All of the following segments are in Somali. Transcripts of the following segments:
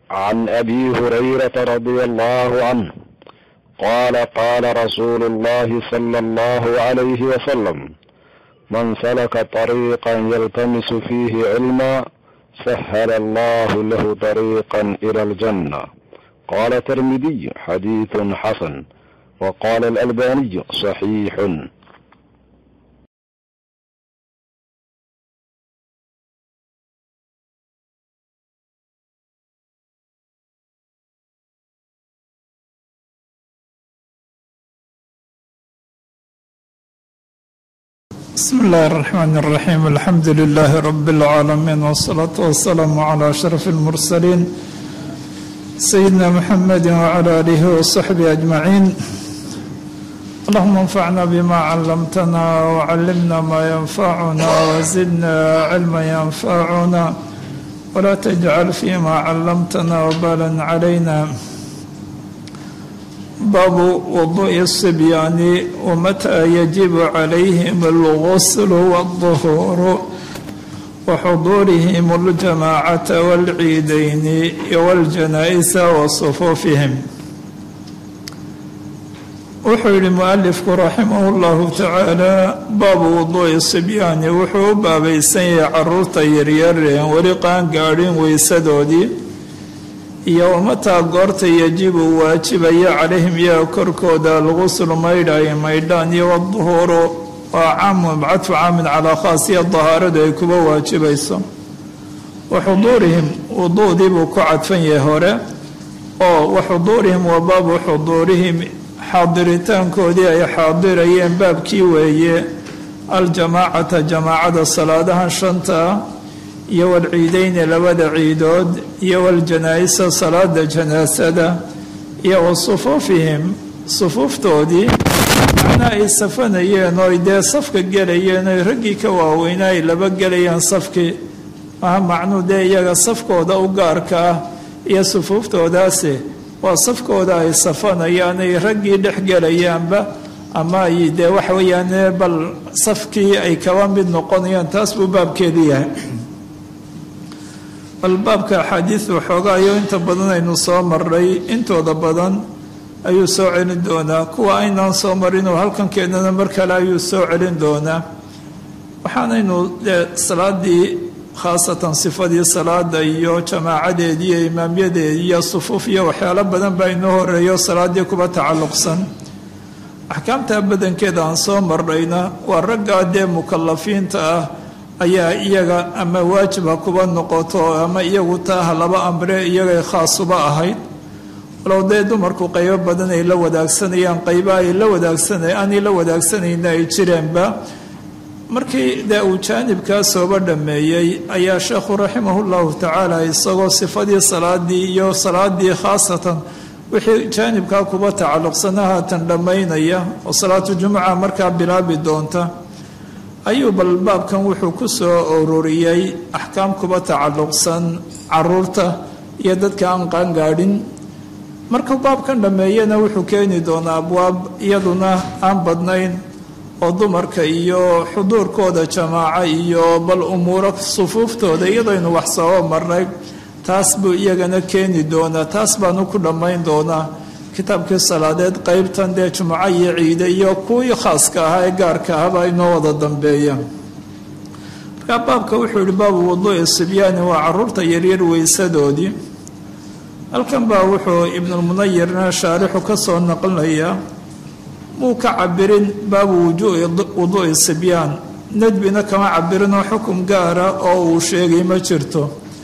عن ابي هريره رضي الله عنه قال قال رسول الله صلى الله عليه وسلم من سلك طريقا يلتمس فيه علما سهل الله له طريقا الى الجنه قال الترمذي حديث حسن وقال الالباني صحيح بسم الله الرحمن الرحيم الحمد لله رب العالمين والصلاة والسلام على أشرف المرسلين سيدنا محمد وعلى آله وصحبه أجمعين اللهم انفعنا بما علمتنا وعلمنا ما ينفعنا وزدنا علما ينفعنا ولا تجعل فيما علمتنا وبالا علينا باب وضوء الصبيان ومتى يجب عليهم الغسل والظهور وحضورهم الجماعة والعيدين والجنائز وصفوفهم wuxuu yihi mualifku raximah llahu tacaala baabu wuduu'i sibyaani wuxuu u baabaysan yahay caruurta yaryareen weli qaan gaadhin weysadoodii iyo wamataa goorta yajibu waajibaya calayhim iyaga korkooda alguslu maydha ay maydhaan iyo waduhuuru waa caamu cadfu caamin calaa khaas iyo dahaaradu ay kuba waajibayso wa xuduurihim wuduudii buu ku cadfan yahay hore oo wa xuduurihim wa baabu xuduurihim xaadiritaankoodii ay xaadirayeen baabkii weeye aljamaacata jamaacada salaadahan shanta iyo walciideyni labada ciidood iyo waljanaa-isa salaada janaasada iyo wa sufuufihim sufuuftoodii macnaa ay safanayeen oo ay dee safka gelayeen oy raggii ka waaweynaa ay laba gelayeen safkii maha macnuu dee iyaga safkooda u gaarka ah iyo sufuuftoodaasi waa safkooda ay safanayaan ay raggii dhex gelayaanba ama ay dee waxa weeyaan bal safkii ay kaba mid noqonayaan taas buu baabkeedu yahay bal baabka axaadiis waxoogaayo inta badan aynu soo maray intooda badan ayuu soo celin doonaa kuwa aynaan soo marin oo halkan keenana mar kale ayuu soo celin doonaa waxaanaynu dee salaadii khaasatan sifadii salaada iyo jamaacadeedii iyo imaamyadeedii iyo sufuuf iyo waxyaalo badan baa inoo horeeyo salaadii kuba tacalluqsan axkaamta badankeeda aan soo marnayna waa raggaa dee mukalafiinta ah ayaa iyaga ama waajiba kuba noqoto ama iyagu taaha laba amre iyagay khaasuba ahayd walow dee dumarku qaybo badan ay la wadaagsanayaan qayba ay la wadaagsanay aanay la wadaagsanayna ay jireenba markii dee uu jaanibkaa sooba dhammeeyey ayaa sheekhu raximahu llahu tacaala isagoo sifadii salaadii iyo salaadii khaasatan wixii jaanibkaa kuba tacalluqsana haatan dhammaynaya oo salaatu jumuca markaa bilaabi doonta ayuu bal baabkan wuxuu ku soo ururiyey axkaam kuba tacalluqsan caruurta iyo dadka aan qaangaadhin markuu baabkan dhammeeyana wuxuu keeni doonaa abwaab iyaduna aan badnayn oo dumarka iyo xuduurkooda jamaaco iyo bal umuuro sufuuftooda iyadaynu wax sooba marnay taas buu iyagana keeni doonaa taas baanu ku dhammayn doonaa kitaabkii salaadeed qeybtan dee jumuco iyo ciide iyo kuwii khaaska ahaa ee gaarka ahaba inoo wada dambeeyaan markaa baabka wuxuu yihi baabu wuduu'i sibyaani waa caruurta yaryar weysadoodii halkan baa wuxuu ibnulmunayirna shaarixu ka soo naqlinayaa muu ka cabirin baabu wuduu'i sibyaan nadbina kama cabirinoo xukum gaara oo uu sheegay ma jirto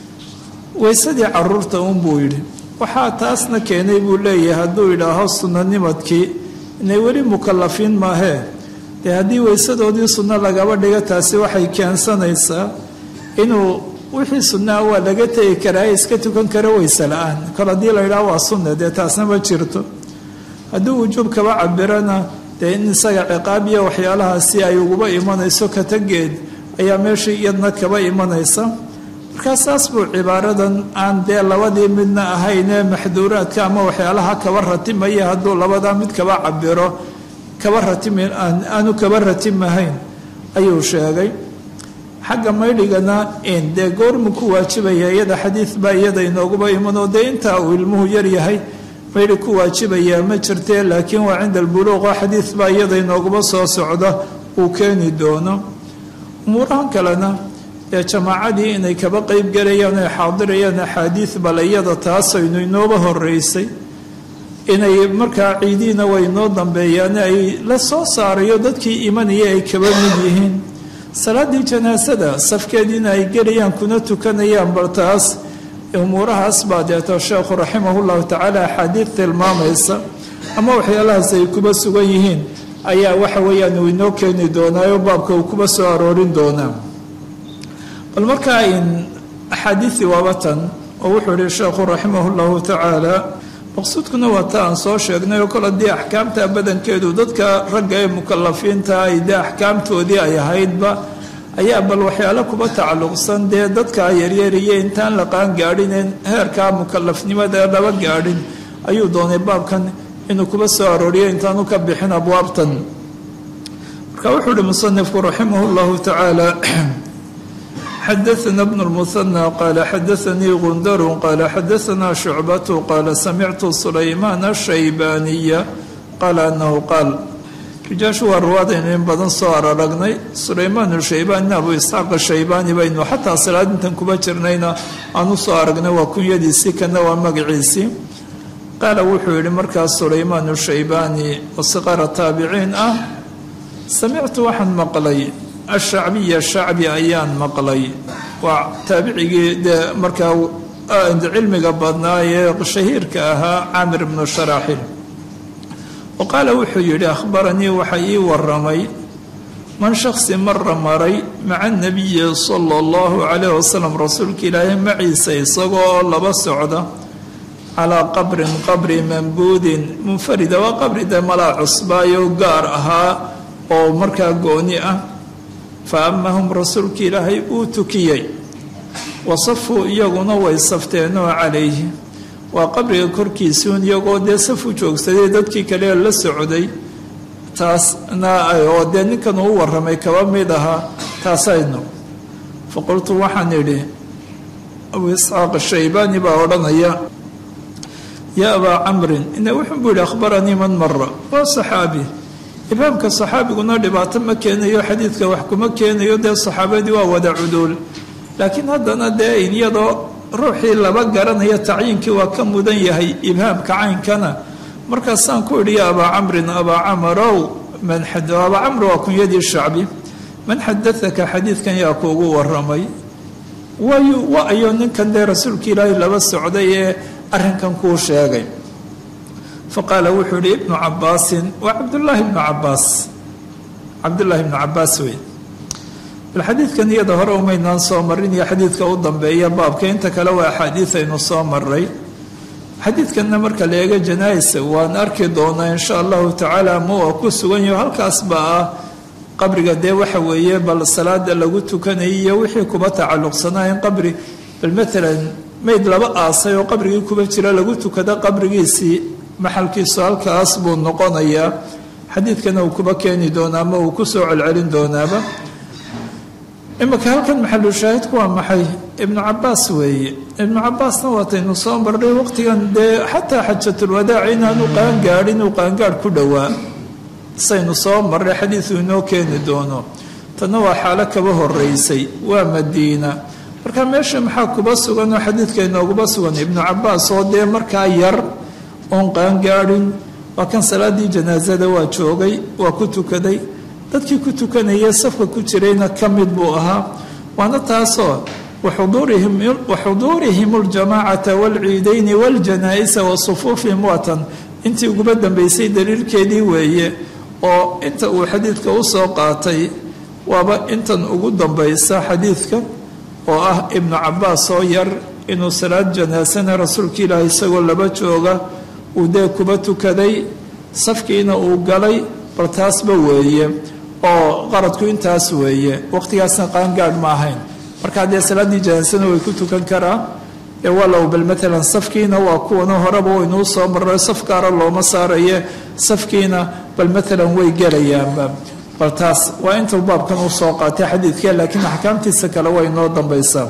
weysadii caruurta unbuu yidhi waxaa taasna keenay buu leeyahay hadduu yidhaaho sunanimadkii inay weli mukalafiin maahee dee haddii weysadoodii sunno lagaba dhigo taasi waxay keensanaysaa inuu wixii sunnaha waa laga tegi karaa iska tukan kara weyse la-aan kol haddii la yidhaho waa sunne dee taasna ma jirto hadduu wujuub kaba cabirana dee in isaga ciqaab iyo waxyaalahaasi ay uguba imanayso katageed ayaa meeshii iyadna kaba imanaysa markaa saas buu cibaaradan aan dee labadii midna ahaynee maxduuraadka ama waxyaalaha kaba ratimaya hadduu labadaa mid kaba cabiro kaba ratim aanu kaba ratimahayn ayuu sheegay xagga maydhigana dee goormu ku waajibaya iyada xadiid baa iyada inooguba imanoo dee intaa uu ilmuhu yar yahay maydhi ku waajibayaa ma jirtee laakiin waa cinda albuluuq oo xadiid baa iyada inooguba soo socda uu keeni doono umuurahan kalena dee jamaacadii inay kaba qeyb galayaan ay xaadirayaan axaadiid bale iyada taasaynu inooba horeysay inay markaa ciidiina way inoo dambeeyaan ay la soo saarayo dadkii imanaya ay kaba mid yihiin salaaddii janaasada safkeediina ay gelayaan kuna tukanayaan bal taas umuurahaas baa deeto sheekhu raximahullahu tacaala axaadiid tilmaamaysa ama waxyaalahaas ay kuba sugan yihiin ayaa waxa weeyaan uu inoo keeni doonaayo baabka uu kuba soo aroorin doonaa bal markaa in axaadiidii waabatan oo wuxuu yihi sheekhu raximahullahu tacaala maqsuudkuna waa ta aan soo sheegnay oo kole dee axkaamta badankeedu dadka ragga ee mukalafiinta ay dee axkaamtoodii ay ahaydba ayaa bal waxyaalo kuba tacalluqsan dee dadka yaryariye intaan la qaan gaadhineen heerkaa mukalafnimada ee laba gaadhin ayuu doonay baabkan inuu kuba soo arooriyo intaanu ka bixin abwaabtan marka wuxuu uhi musanifku raximah llahu tacaala xadaثna bn الmuثنى qala xadaثanii gundaru qala xadaثna shucbatu qala samictu sulaymaan الshaybaniya qaala anahu qaal rijaashu waa ruwaadaynu in badan soo araragnay sulaymaan shaybaanina abu isxaaq ashaybaani baynu xataa salaadintan kuba jirnayna aan u soo aragnay waa kunyadiisii kana waa magaciisii qaala wuxuu yihi markaas sulaymaan shaybaani oo siqara taabiciin ah samictu waxaan maqlay ashacbiya shacbi ayaan maqlay waa taabicigii dee markaa cilmiga badnaa ee shahiirka ahaa caamir bnu sharaaxil wa qaala wuxuu yidhi akhbaranii waxa ii waramay man shaksi mara maray maca nabiyi sala allahu calayh wasalam rasuulka ilaahay maciisa isagoo oo laba socda calaa qabrin qabri mambuudin munfarida waa qabri dee malaa cusbaayo gaar ahaa oo markaa gooni ah fa amahum rasuulka ilaahay uu tukiyey wasafuu iyaguna way safteenoo calayhi waa qabriga korkiisuun iyagoo dee safu joogsaday dadkii kale la socday taasna oo dee ninkan uu waramay kaba mid ahaa taasaynu fa qultu waxaan idhi abu isxaaq shaybaani baa odhanaya yaa abaa camrin ina wuxuu buu yihi akhbaranii man mara waa saxaabi imaamka saxaabiguna dhibaato ma keenayo xadiidka wax kuma keenayo dee saxaabadii waa wada cuduul laakiin haddana dee iyadoo ruuxii laba garanaya tacyiinkii waa ka mudan yahay ibhaamka caynkana markaasaan ku idhi ya abaa camrin abaa camarow man abaa camr waa kunyadii shacbi man xadaaka xadiidkan yaa kuugu waramay wayu wa-yo ninkan dee rasuulka ilaahay laba socday ee arrinkan kuu sheegay faqaala wuxuu yihi ibnu cabaasin waa cabdullaahi ibnu cabaas cabdullaahi ibnu cabaas wey bal xadiidkan iyada hore umaynaan soo marin iyo xadiidka u dambeeya baabka inta kale waa axaadiid aynu soo maray xadiidkanna marka la eego janaais waan arki doonaa insha allahu tacaala ma waa ku sugan yaho halkaas baa ah qabriga dee waxa weeye bal salaada lagu tukanayay iyo wixii kuba tacalluqsanaa in qabri bal maalan mayd laba aasay oo qabrigii kuba jira lagu tukada qabrigiisii maxalkiisu halkaas buu noqonayaa xadiidkana uu kuba keeni doonaa ama uu ku soo celcelin doonaaba imika halkan maxalushaahidku waa maxay ibnu cabaas weeye ibnu cabaasna waataynu soo marnay waqtigan dee xataa xajatulwadaac inaanu qaangaadhin uu qaangaadh ku dhowaa saynu soo marnay xadiidu inoo keeni doono tanna waa xaalo kaba horeysay waa madiina marka meesha maxaa kuba sugan oo xadiidka inooguba sugan ibnu cabaas oo dee markaa yar oon qaangaadhin waa kan salaadii janaasada waa joogay waa ku tukaday dadkii ku tukanaya safka ku jirayna ka mid buu ahaa waana taasoo waxuduurihim اljamaacata wاlciidayni wاljanaa-isa wa sufuufihim waatan intii uguba dambeysay daliilkeedii weeye oo inta uu xadiidka u soo qaatay waaba intan ugu dambaysa xadiidka oo ah ibnu cabaas oo yar inuu salaad janaasana rasuulka ilaahi isagoo laba jooga uu dee kuba tukaday safkiina uu galay bal taasba weeye oo qaradku intaas weeye waqtigaasna qaangaadh ma ahayn markaa dee salaaddii janaasana way ku tukan karaa ee walow bal maalan safkiina waa kuwana horeba waynuu soo marray saf gaara looma saaraye safkiina bal maalan way gelayaanba bal taas waa intuu baabkan u soo qaatay xadiidka laakiin axkaamtiisa kale way inoo dambaysaa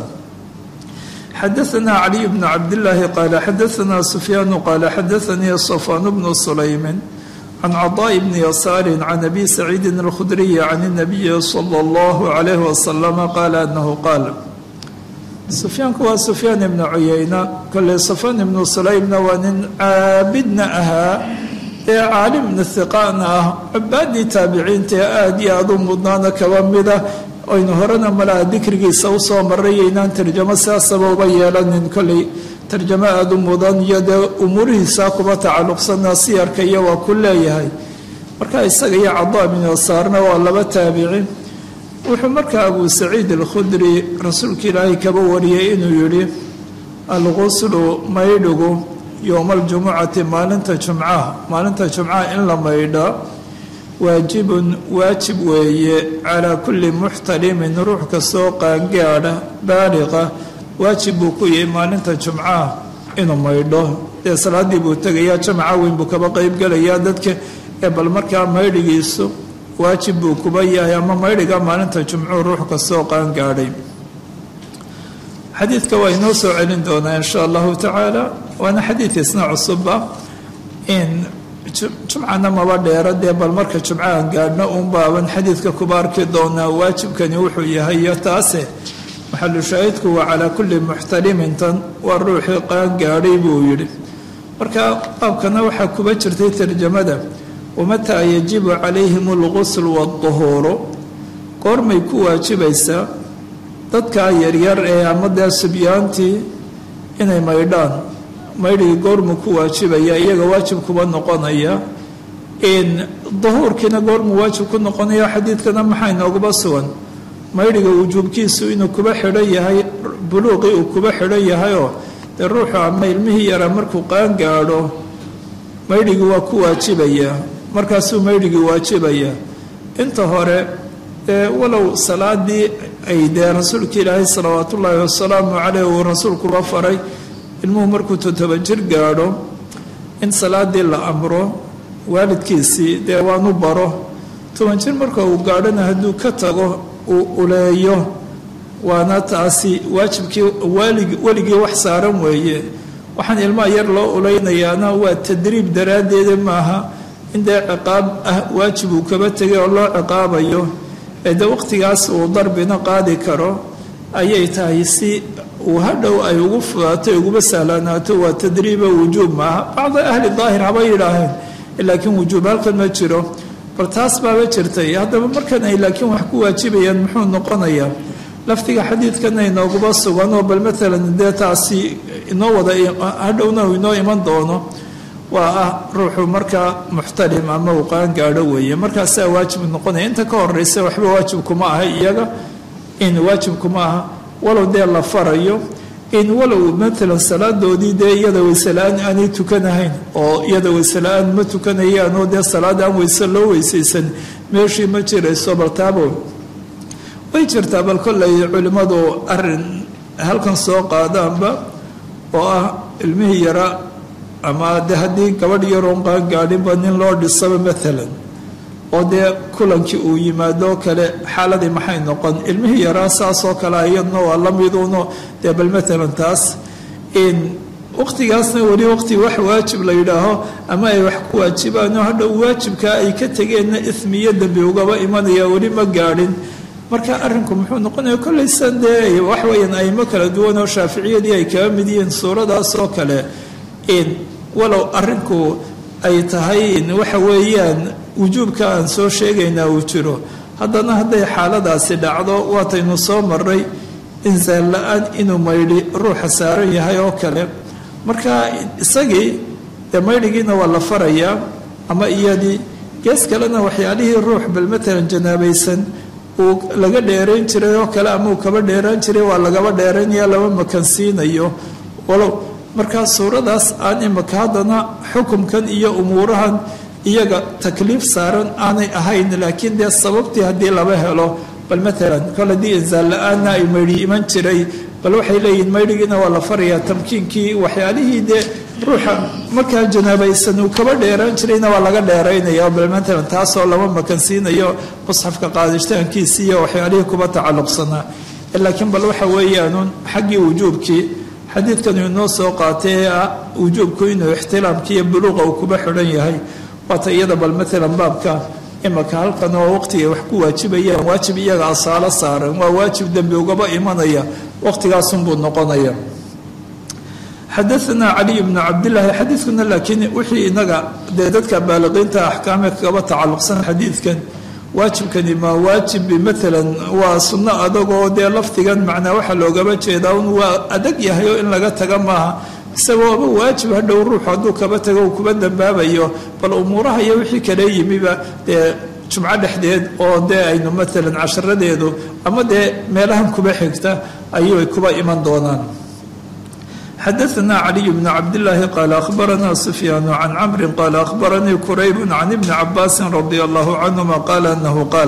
xadaثna caliي bn cabdالlahi qaala xadaثna sufyaanu qaala xadaثanii safaan bnu sulaymin can caطaaءi bni yasaari can abi saciidi اlkhudriyi can الnabiyi slى اllah عalayh wasalam qaala anahu qaal sufyaanku waa sufyaan ibnu cuyeyna kole safaan ibnu sulaymna waa nin caabidna ahaa ee caalimna hiqaana ah cubaadii taabiciinta ee aada iyo aada u mudnaana kaba mida aynu horena malaha dikrigiisa usoo maray inaan tarjamo sidaasaba uba yeelanin kolley tarjamo aada u mudan iyo dee umuurihiisa kuba tacalluqsana siyarka iyo waa ku leeyahay marka isaga iyo cadaa bin yasaarna waa laba taabici wuxuu markaa abu saciid alkhudri rasuulka ilaahay kaba wariyay inuu yidhi alguslu maydhigu yowma aljumucati maalinta jumcaha maalinta jumcaha in la maydha waajibun waajib weeye calaa kulli muxtalimin ruux kastoo qaangaadha baaliqa waajib buu ku yahay maalinta jumcaha inuu maydho dee salaaddii buu tegayaa jamaca weyn buu kaba qeybgelayaa dadka ee bal markaa maydhigiisu waajib buu kuba yahay ama maydhiga maalinta jumcuu ruux kastoo qaangaadhay xadiidka waa inoo soo celin doonaa insha allahu tacaala waana xadiid isna cusuba in jumcana maba dheera dee bal marka jumcahan gaadhna uun baaban xadiidka kuba arki doonaa waajibkani wuxuu yahay iyo taase maxalu shaahidku waa calaa kulli muxtalimin tan waa ruuxii qaangaadhay buu yidhi marka baabkana waxaa kuba jirtay tarjamada wamataa yajibu calayhim algusl waduhuuru goormay ku waajibaysaa dadkaa yaryar ee ama dee subyaantii inay maydhaan maydhigii goormuu ku waajibaya iyaga waajib kuba noqonaya in duhuurkiina goormuu waajib ku noqonaya xadiidkana maxaa inooguba sugan maydhiga wujuubkiisu inuu kuba xidhan yahay buluuqii uu kuba xidhan yahayoo dee ruuxu ama ilmihii yaraa markuu qaangaadho maydhigii waa ku waajibayaa markaasuu maydhigii waajibayaa inta hore ee walow salaadii ay dee rasuulka ilaahay salawaat ullaahi wasalaamu caleyh uu rasuulkuba faray ilmuhu markuu toddoba jir gaadho in salaadii la amro waalidkiisii dee waanu baro toban jir marka uu gaadhona hadduu ka tago uu uleeyo waana taasi waajibkii waalig weligii wax saaran weeye waxaan ilmaha yar loo uleynayaana waa tadriib daraaddeeda maaha in dee ciqaab ah waajib uu kaba tegay oo loo ciqaabayo ee de waqtigaas uu darbina qaadi karo ayay tahay si uu hadhow ay ugu fudaato uguba sahlanaato waa tadriiba wujuub maaha bacda ahli daahir haba yidhaaheen laakiin wujuub halkan ma jiro bal taas baaba jirtay haddaba markan ay laakiin wax ku waajibayaan muxuu noqonayaa lafdiga xadiidkana inooguba sugan oo bal maalan dee taasi inoo wada hadhowna uu inoo iman doono waa ah ruuxu markaa muxtalim ama uu qaangaadho weeye markaasaa waajib noqonaya inta ka horeysa waxba waajib kuma aha iyaga in waajib kuma aha walow dee la farayo in walow maalan salaadoodii dee iyada weyse la-aan aanay tukanahayn oo iyada weyse la-aan ma tukanayaan oo dee salaad aan weyse loo weysaysan meeshii ma jirayso bal taabo way jirtaa bal kollay culimmadu arin halkan soo qaadaanba oo ah ilmihii yara ama de haddii gabadh yaroon qaangaadhinba nin loo dhisaba maalan oo dee kulankii uu yimaadoo kale xaaladii maxay noqon ilmihii yaraa saasoo kale iyadna waa la miduuno dee bal maalan taas in waqtigaasna weli waqti wax waajib la yidhaaho ama ay wax ku waajibaano hadhow waajibkaa ay ka tegeenna ismiyo dembi ugaba imanaya weli ma gaadhin marka arrinku muxuu noqonaya kollaysan dee wax weeyaan aymo kala duwan oo shaaficiyadii ay kaga mid yihiin suuradaas oo kale in walow arrinku ay tahay waxa weeyaan wujuubka aan soo sheegaynaa uu jiro haddana hadday xaaladaasi dhacdo waataynu soo maray insaal la-aan inuu maydhi ruuxa saaran yahay oo kale marka isagii dee maydhigiina waa la farayaa ama iyadii gees kalena waxyaalihii ruux bal matalan janaabaysan uu laga dheerayn jiray oo kale ama uu kaba dheeraan jiray waa lagaba dheeraynaya lama makansiinayo walow markaa suuradaas aan imaka haddana xukumkan iyo umuurahan iyaga takliif saaran aanay ahayn laakiin dee sababtii haddii laba helo bal maalan kol haddii insaal la-aanna ay maydhi iman jiray bal waxay leeyihin maydhigiina waa la farayaa tamkiinkii waxyaalihii dee ruuxa markaa janaabaysan uu kaba dheeraan jirayna waa laga dheeraynaya bal maalan taasoo lama makansiinayo musxafka qaadishtaankiisi iyo waxyaalihii kuba tacalluqsanaa laakiin bal waxa weeyaanuun xaggii wujuubkii xadiidkan uu inoo soo qaatay ee ah wujuubku inuu ixtilaamki iyo buluuqa uu kuba xidhan yahay waata iyada bal maalan baabka imaka halkan oo waqtigay wax ku waajibayaan waajib iyaga asaalo saaran waa waajib dembi ugaba imanaya waqtigaasunbuu noqonaya xadaanaa caliy bnu cabdilaahi xadiidkuna laakiin wixii inaga dee dadka baaliqiinta axkaame kagaba tacalluqsan xadiidkan waajibkani maa waajib maalan waa sunno adagoo dee lafdigan macnaa waxaa loogaba jeedaa un waa adag yahay oo in laga taga maaha isagooba waajib hadhow ruuxu hadduu kaba tago uu kuba dambaabayo bal umuuraha iyo wixii kale yimiba dee jumco dhexdeed oo dee aynu maalan casharadeedu ama dee meelahan kuba xigta ayuay kuba iman doonaan xadaanaa caliy bnu cabdilaahi qaala ahbaranaa sufyaanu can camrin qaala ahbaranii kuraybu can ibni cabaasin radia allahu canhuma qaala anahu qaal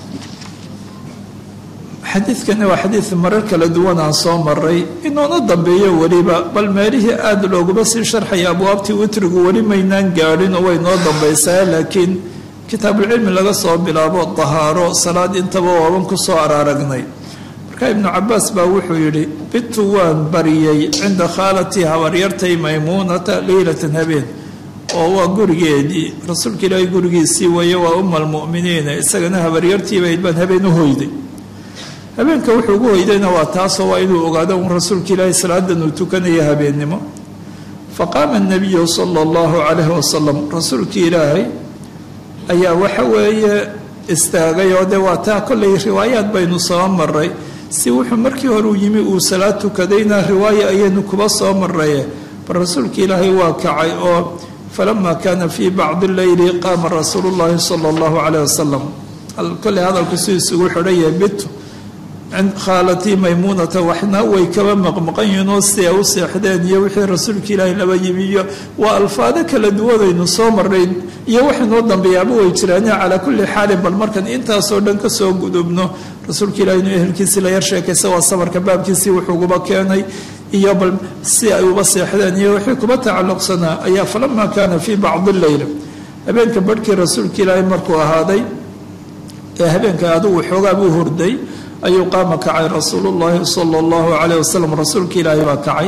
xadiidkani waa xadiid marar kala duwan aan soo maray inuuna dambeeyo weliba bal meelihii aada looguma sii sharxaya abwaabtii witrigu weli maynaan gaadhin oo way noo dambaysaa laakiin kitaabulcilmi laga soo bilaabo dahaaro salaad intaba waaban ku soo araaragnay marka ibnu cabaas baa wuxuu yidhi bitu waan bariyey cinda khaalatii habaryartay maymuunata leylatan habeen oo waa gurigeedii rasuulka ilaahay gurigiisii weeye waa uma almu'miniina isagana habaryartiibayd baan habeen u hoyday habeenka wuxuu ugu hoydayna waa taasoo waa inuu ogaado un rasuulka ilaahay salaadan uu tukanaya habeennimo faqaama anabiyu sala allahu calayhi wasalam rasuulkii ilaahay ayaa waxa weeye istaagay oo dee waa taa kollay riwaayaad baynu soo maray si wuxuu markii hore uu yimi uu salaad tukadayna riwaaya ayaynu kuba soo maraye bal rasuulka ilaahay waa kacay oo falama kaana fii bacdi leyli qaama rasuulu llahi sala allahu calayh wasalam kolley hadalku si isugu xidhan yahay bitu khaalatii maymuunata waxna way kaba maqmaqan yihiin oo si ay u seexdeen iyo wixii rasuulka ilaahay laba yimi iyo waa alfaado kala duwanaynu soo marnayn iyo waxaynoo dambeeyaaba way jiraane calaa kulli xaalin bal markan intaasoo dhan ka soo gudubno rasuulka ilahi inuu ehelkiisii la yar sheekaysa waa sabarka baabkiisii wuxuuguba keenay iyo bal si ay uba seexdeen iyo wixii kuba tacalluqsanaa ayaa falama kaana fii bacdi leyla habeenka barhkii rasuulka ilaahay markuu ahaaday ee habeenka adigu xoogaa buu hurday ayuu qaama kacay rasuulu llaahi sala allahu calayh wasalam rasuulka ilaahay baa kacay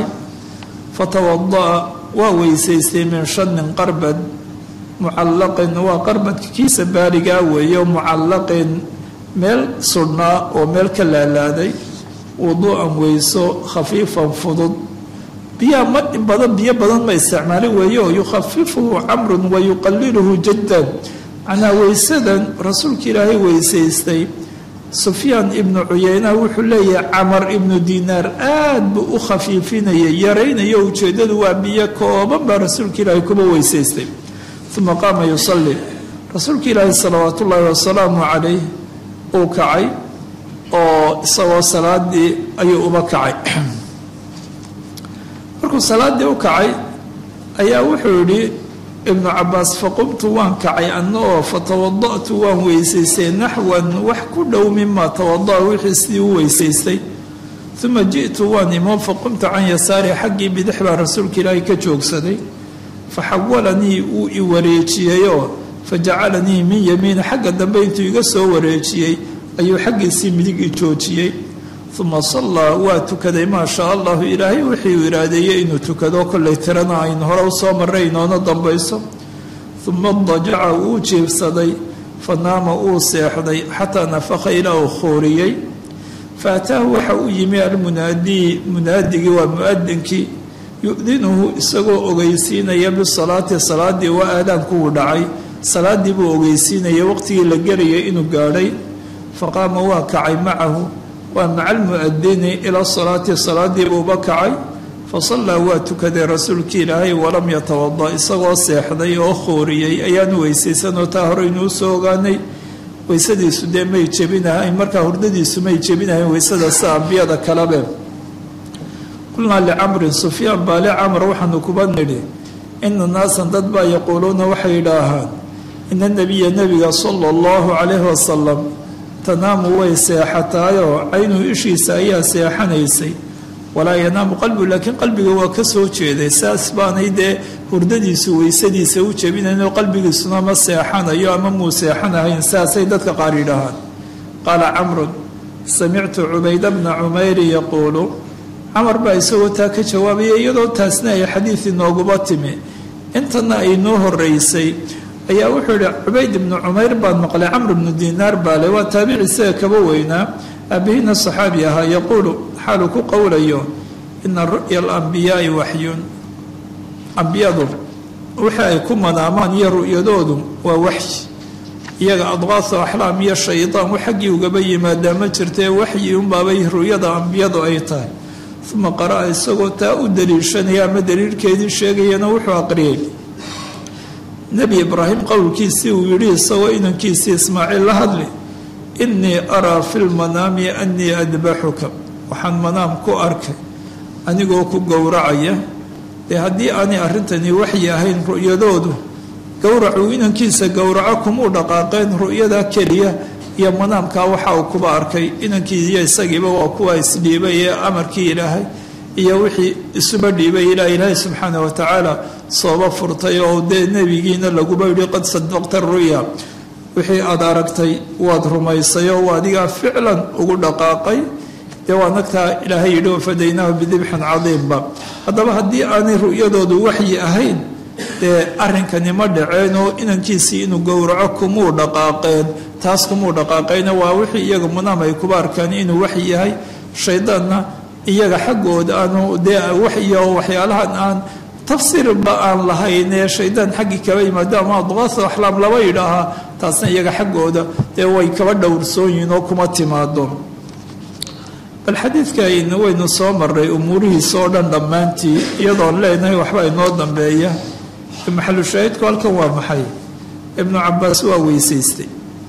fatawada'a waa weysaystay min shanin qarbad mucallaqin waa qarbadka kiisa baarigaa weeyo mucallaqin meel sudhnaa oo meel ka laalaaday wuduu'an weyso khafiifan fudud biyaa ma badan biyo badan ma isticmaalin weeyo yukhafifuhu camrun wa yuqaliluhu jaddan macnaa weysadan rasuulka ilaahay weysaystay sufyaan ibnu cuyeyna wuxuu leeyahay camar ibnu dinaar aad buu u khafiifinayay yaraynayo ujeeddadu waa biyo kooban baa rasuulka ilaahay kuba weysaystay uma qaama yusalli rasuulka ilaahi salawaat ullaahi wasalaamu calayh uu kacay oo isagoo salaadii ayuu uba kacay markuu salaaddii u kacay ayaa wuxuu yidhi ibnu cabaas faqumtu waan kacay ana oo fatawada'tu waan weysaystay naxwan wax ku dhow mima tawada'a wixii sidii u weysaystay uma ji'tu waan imo faqumtu can yasaari xaggii bidix baa rasuulka ilaahay ka joogsaday faxawalanii wuu i wareejiyeyoo fajacalanii min yamiini xagga dambe intuu iga soo wareejiyey ayuu xaggiisii midig i joojiyey uma sallaa waa tukaday maa shaa allahu ilaahay wixii uu iraadeeyey inuu tukado kollay tirana aynu hore u soo marray inoona dambayso uma dajaca wuu jiibsaday fa naama uu seexday xataa nafakha ilaa uu khooriyey fa ataahu waxa uu yimi almunaadii munaadigii waa mu-adinkii yu-dinuhu isagoo ogeysiinaya bisalaati salaadii waa aadaankuwuu dhacay salaadii buu ogeysiinaya waqtigii la gerayay inuu gaadhay faqaama waa kacay macahu waa maca almu'adini ila salaati salaadii buuba kacay fasallaa waa tukaday rasuulkii ilaahay walam yatawada isagoo seexday oo khooriyey ayaanu weysaysanoo taa horeynuu soo ogaanay weysadiisu dee may jebinahayn markaa hurdadiisu may jebinahayn weysada si ambiyada kalabe qulnaa licamrin sufyaan baa licamr waxaanu kuba nidhi ina naasan dad baa yaquuluuna waxay yidhaahaan ina nabiya nebiga sala allahu calayhi wasalam tanaamu way seexataayoo caynuhu ishiisa ayaa seexanaysay walaa yanaamu qalbigu laakiin qalbiga waa ka soo jeeday saas baanay dee hurdadiisu weysadiisa u jebinaynoo qalbigiisuna ma seexanayo ama muu seexanahayn saasay dadka qaar yidhaahaan qaala camrun samictu cubayda bna cumayri yaquulu camar baa isagoo taa ka jawaabaya iyadoo taasna ay xadiid inooguba timi intana ay noo horeysay ayaa wuxuu yihi cubayd ibnu cumayr baan maqlay camr bnu dinaar baale waa taabici isaga kaba weynaa aabihina saxaabi ahaa yaquulu xaaluu ku qowlayo ina ru'ya alambiyaai waxyun ambiyadu wixii ay ku manaamaan iyo ru'yadoodu waa waxyi iyaga adqaasu axlaam iyo shaydaan wax xaggii ugaba yimaadaa ma jirtee waxyi unbaabay ru'yada ambiyadu ay tahay uma qara'a isagoo taa u daliishanaya ama daliilkeedii sheegayana wuxuu aqriyay nebi ibraahim qowlkiisii uu yidhi isagoo inankiisii ismaaciil la hadli innii araa fi lmanaami annii adbaxuka waxaan manaam ku arkay anigoo ku gowracaya dee haddii aanay arrintani waxyi ahayn ru'yadoodu gowracuu inankiisa gowraco kumuu dhaqaaqeen ru'yada keliya iyo manaamkaa waxa uu kuba arkay inankii iyo isagiiba waa kuwa isdhiibay ee amarkii ilaahay iyo wixii isuba dhiibay ilaa ilaahay subxaana wa tacaala sooba furtay oo dee nebigiina laguba yidhi qad sadaqta ru'ya wixii aada aragtay waad rumaysay oo adigaa ficlan ugu dhaqaaqay dee waa nagtaa ilaahay yidhi wafadaynaahu bidibxin cadiimba haddaba haddii aanay ru'yadoodu waxyi ahayn dee arrinkani ma dhaceen oo inankiisii inuu gowraco kumuu dhaqaaqeen taas kumuu dhaqaaqayna waa wixii iyaga munaam ay kuba arkaan inuu waxyi yahay shaydaanna iyaga xaggooda aanu dee waxyo waxyaalahan aan tafsiirba aan lahayn ee shaydaan xaggii kaba yimaado ama adqaasu axlaam laba yidhaahaa taasna iyaga xaggooda dee way kaba dhowrsoon yihiin oo kuma timaado bal xadiidkaayna waynu soo maray umuurihiisa oo dhan dhammaantii iyadoon leenahay waxba inoo dambeeya maxalu shaahidku halkan waa maxay ibnu cabaas waa weysaystay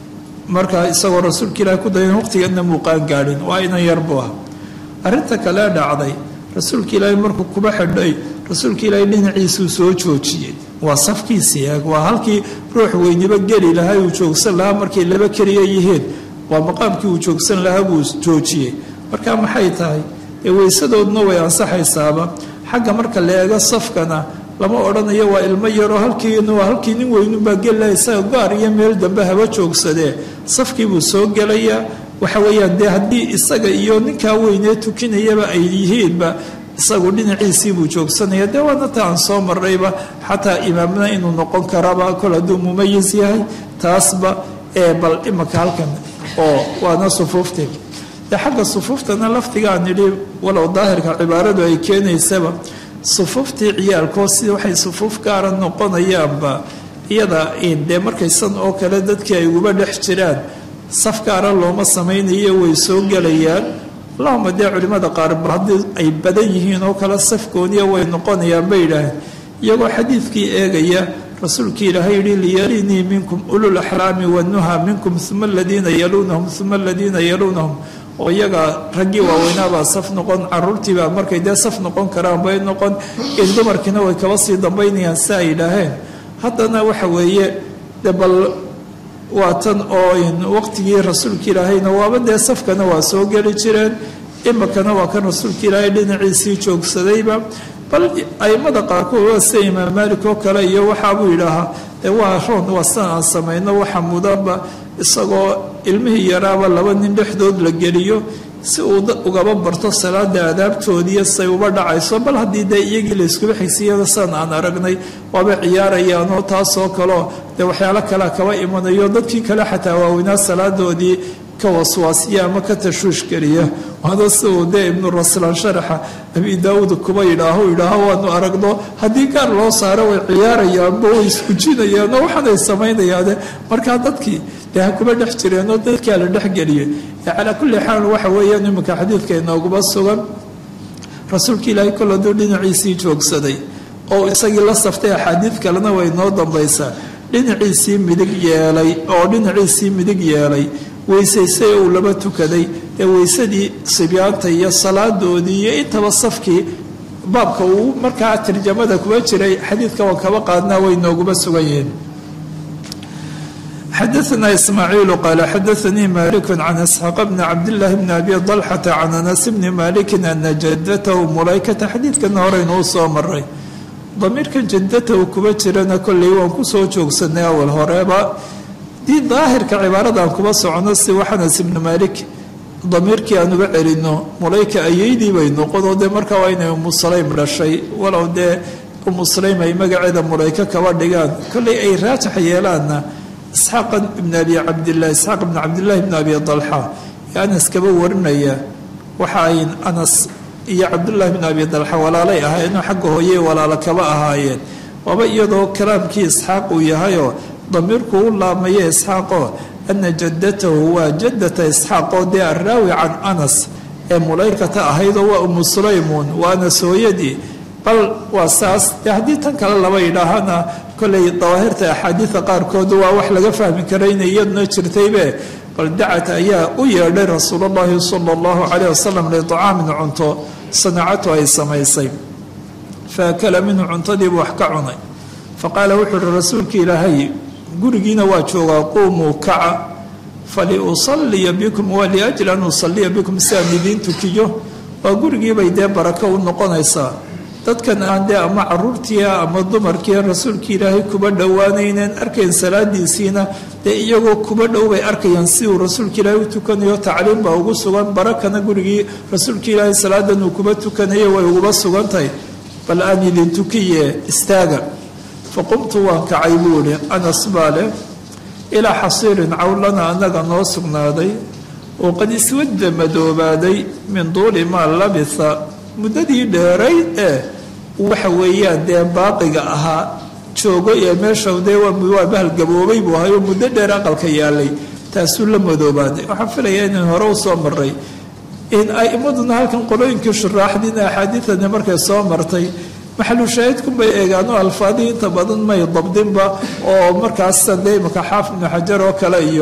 markaa isagoo rasuulka ilaahi ku dayan waqtigeedna muuqaan gaadhin waa inan yar buu ah arrinta kalee dhacday rasuulka ilaahay markuu kuba xidhay rasuulka ilaahay dhinaciisuu soo joojiyey waa safkiisii eeg waa halkii ruux weyniba geli lahaa uu joogsan lahaa markay laba keliya yihiin waa maqaamkii uu joogsan lahaa buu joojiyey marka maxay tahay dee weysadoodna way ansaxaysaaba xagga marka la eego safkana lama odhanayo waa ilmo yaroo halkiina waa halkii nin weynunbaa gelilaha isaga gaar iyo meel dambe haba joogsadee safkiibuu soo gelayaa waxa weeyaan dee haddii isaga iyo ninkaa weynee tukinayaba ay yihiinba isagu dhinaciisiibuu joogsanaya dee waana ta aan soo marrayba xataa imaamna inuu noqon karaba kol hadduu mumayis yahay taasba ee bal imaka halkan oo waana sufuufteed dee xagga sufuuftana laftigaan nidhi walow daahirka cibaaradu ay keenaysaba sufuuftii ciyaalkoo sida waxay sufuuf gaara noqonayaanba iyada dee markaysan oo kale dadkii ay uguba dhex jiraan saf gaara looma samaynayo way soo gelayaan allahuma dee culimmada qaarba haddii ay badan yihiin oo kale safkooniya way noqonayaan bay yidhaaheen iyagoo xadiidkii eegaya rasuulkii ilaahay yihi liyalinii minkum ulul axlaami wanuha minkum uma aladiina yaluunahum uma aladiina yaluunahum oo iyaga raggii waaweynaabaa saf noqon caruurtiibaa markay dee saf noqon karaan bay noqon in dumarkiina way kaba sii dambaynayaan si ay yidhaaheen haddana waxa weeye de bal waa tan oo waqtigii rasuulka ilaahayna waaba dee safkana waa soo geli jireen imikana waa kan rasuulka ilaahay dhinaciisii joogsadayba bal aimada qaarkood waa sida imaam maalik oo kale iyo waxaabuu yidhaahaa dee waa roon waa sidan aan samayno waxa mudanba isagoo ilmihii yaraaba laba nin dhexdood la geliyo si uu ugaba barto salaada aadaabtoodiiyo say uba dhacayso bal haddii dee iyagii layskuba xigsiyada sidan aan aragnay waaba ciyaarayaanoo taasoo kaleo dee waxyaalo kalea kaba imanayo dadkii kale xataa waaweynaa salaadoodii ka waswaasiya ama ka tashwiish geliya waana si uu dee ibnu raslaan sharaxa abi daawuud kuba yidhaaho yidhaaho waanu aragno haddii gaar loo saaro way ciyaarayaanba way isgujinayaanoo waxaanay samaynayaane markaa dadkii dee ha kuba dhex jireenoo dadkaa la dhexgeliyay calaa kulli xaal waxa weeyaan iminka xadiidka inooguba sugan rasuulka ilaahay kol hadduu dhinaciisii joogsaday oo isagii la saftay axaadiid kalena way noo dambaysaa dhinaciisii midig yeelay oo dhinaciisii midig yeelay weysaysay uu laba tukaday ee weysadii sibyaanta iyo salaadoodii iyo intaba safkii baabka uu markaa tarjamada kuba jiray xadiidka waan kaba qaadnaa way nooguba sugan yihiin xadaثna ismaaciilu qaala xadaثanii malik can isxaaq bni cabdillaahi bni abi dalxata can anas bni maliki ana jadatahu mulaykata xadiidkana horeynuu soo maray damiirkan jadatahu kuba jirana kolley waan kusoo joogsanay awal horeeba dii daahirka cibaaradan kuba socono si wax anas ibni malik damiirkii aan uga celino mulayka ayeydii bay noqonoo dee markaa waa inay umu sulaym dhashay walow dee umu sulaym ay magaceeda mulayka kaba dhigaan kolley ay raajax yeelaanna isxaaq ibn abi cabdilah isxaaq ibn cabdillahi ibn abi dalxa ee anas kaba warinaya waxa ay anas iyo cabdullaahi bn abi dalxa walaalay ahaayeenoo xagga hooye walaalo kaba ahaayeen waaba iyadoo kalaamkii isxaaq uu yahayoo damiirku u laamaya isxaaqoo ana jaddatahu waa jaddata isxaaqoo dee araawi can anas ee mulaykata ahaydoo waa umu sulaymuun waa anas hooyadii bal waa saas dee haddii tan kale laba yidhaahana kolley dawaahirta axaadiida qaarkood waa wax laga fahmi kara inay iyaduna jirtaybe bal dacat ayaa u yeedhay rasuulullahi sala allahu calayh wasalam liطacaamin cunto sanacatu ay samaysay faakala minhu cuntadiibu wax ka cunay faqaala wuxuu uhi rasuulka ilaahay gurigiina waa joogaa quumuu kaca faliusaliya bikum waa liajli an usaliya bikum si aan idiin tukiyo waa gurigiibay dee barako u noqonaysaa dadkan aan dee ama caruurtiia ama dumarkiia rasuulka ilaahay kuba dhowaanayneen arkayn salaadiisiina dee iyagoo kuba dhow bay arkayaan si uu rasuulka ilaahay u tukanayo tacliim baa ugu sugan barakana gurigii rasuulka ilaahay salaadan uu kuba tukanayo way uguba sugan tahay bal aan idin tukiye istaaga faqumtu waan kacay buu ihi anas baa leh ilaa xasiirin cawlana annaga noo sugnaaday oo qad iswadda madoobaaday min duuli maa labitha muddadii dheerayd ee waxa weeyaan dee baaqiga ahaa joogo ee meesha dee waa bahalgaboobay buu ahayo muddo dheer aqalka yaalay taasuu la madoobaaday waxaan filayaa inaan hore u soo maray in aimaduna halkan qolooyinkii shuraaxdiina axaadiidani markay soo martay maxalu shaahidkunbay eegaano alfaadii inta badan may dabdinba oo markaas dee imaka xaafid ibnu xajar oo kale iyo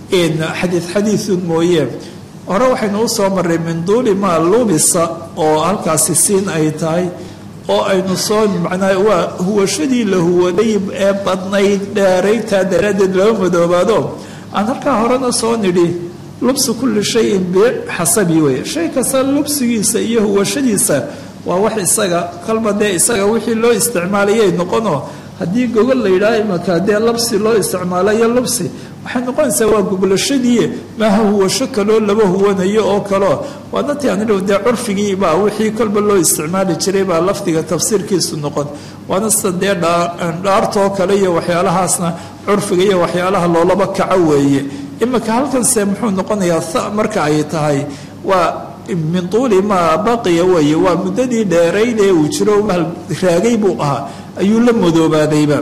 xadiid xadiidun mooye hore waxaynu u soo marray min duuli maa lubisa oo halkaasi siin ay tahay oo aynu soo macnaa waa huwashadii la huwaday ee badnayd dheeraytaa daraaddeed laba madoobaado aan halkaa horena soo nidhi lubsu kulli shayin bixasabi wey shay kasta lubsigiisa iyo huwashadiisa waa wax isaga kalba dee isaga wixii loo isticmaalayay noqono haddii gogol la yidhaha imaka dee labsi loo isticmaalayo lubsi waxay noqonaysaa waa goglashadii maaha huwasho kaloo laba huwanayo oo kaleo waana ti aan dee curfigii baa wixii kolba loo isticmaali jiray baa lafdiga tafsiirkiisu noqon waana sida dee dhaartoo kale iyo waxyaalahaasna curfiga iyo waxyaalaha loolaba kaco weeye imika halkanse muxuu noqonayaa tha marka ay tahay waa min tuuli maa baqiya weeye waa muddadii dheerayd ee uu jiro raagay buu ahaa ayuu la madoobaadayba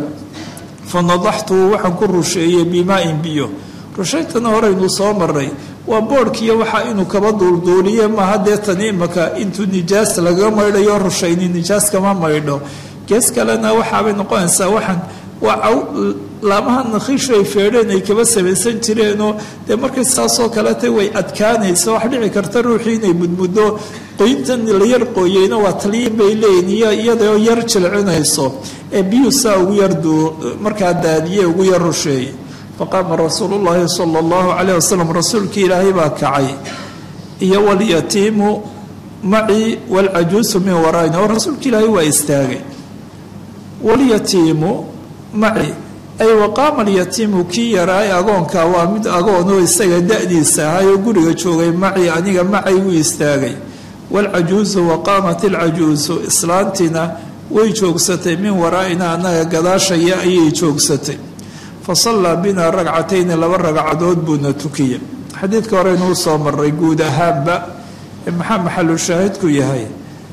fa nadaxtuhu waxaan ku rusheeyey bimaa-in biyo rushaytana horeynuu soo maray waa boodhkiiyo waxaa inuu kaba duulduuliye maaha dee tani imaka intuu nijaas lagaga maydhayo rushayni nijaas kama maydho gees kalena waxaabay noqonaysaa waxaan waa laamaha nakhiishu ay feedheen ay kaba samaysan jireenoo dee markay saasoo kalete way adkaanaysa wax dhici karta ruuxii inay mudmuddo qoyntan la yar qooyeyna waa taliyin bay leeyihin iyo iyadoo yar jilcinayso ee biyuu saa ugu yar markaa daadiye ugu yar rusheeyey faqaama rasuulu llaahi sala allahu calayh wasalam rasuulkii ilaahay baa kacay iyo walyatiimu macii walcajuusu min waraayna oo rasuulka ilaahay waa istaagay walyatiimu maci ay waqaama alyatiimu kii yaraay agoonka waa mid agoonoo isaga da-diisa ahayoo guriga joogay maci aniga macay wuu istaagay waalcajuusu waqaamat alcajuusu islaantiina way joogsatay min waraa'ina annaga gadaashaya ayay joogsatay fa sallaa binaa ragcatayni laba ragcadood buuna tukiya xadiidka horeynuu soo maray guud ahaanba maxaa maxalu shaahidku yahay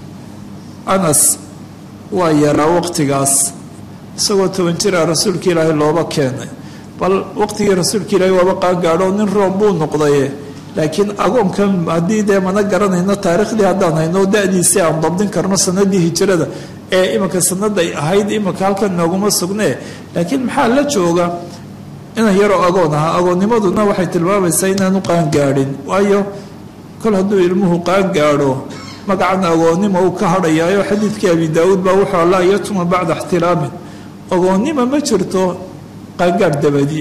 anas waa yaraa waqtigaas isagoo toban jira rasuulka ilaahay looba keenay bal waqtigii rasuulka ilaahay waaba qaangaadho nin room buu noqdaye laakiin agoonkan haddii dee mana garanayno taariikhdii haddaan hayno da-diisii aan dabdin karno sanadii hijirada ee imanka sanaday ahayd imanka halkan nooguma sugnee laakiin maxaa la jooga inan yaroo agoon ahaa agoonnimaduna waxay tilmaamaysaa inaanu qaangaadhin waayo kol hadduu ilmuhu qaangaadho magacan agoonnimo uu ka hadhayaayo xadiidkii abi daawuud baa wuxuu laa yatuma bacda ixtiraamin agoonnima ma jirto qaangaadh dabadii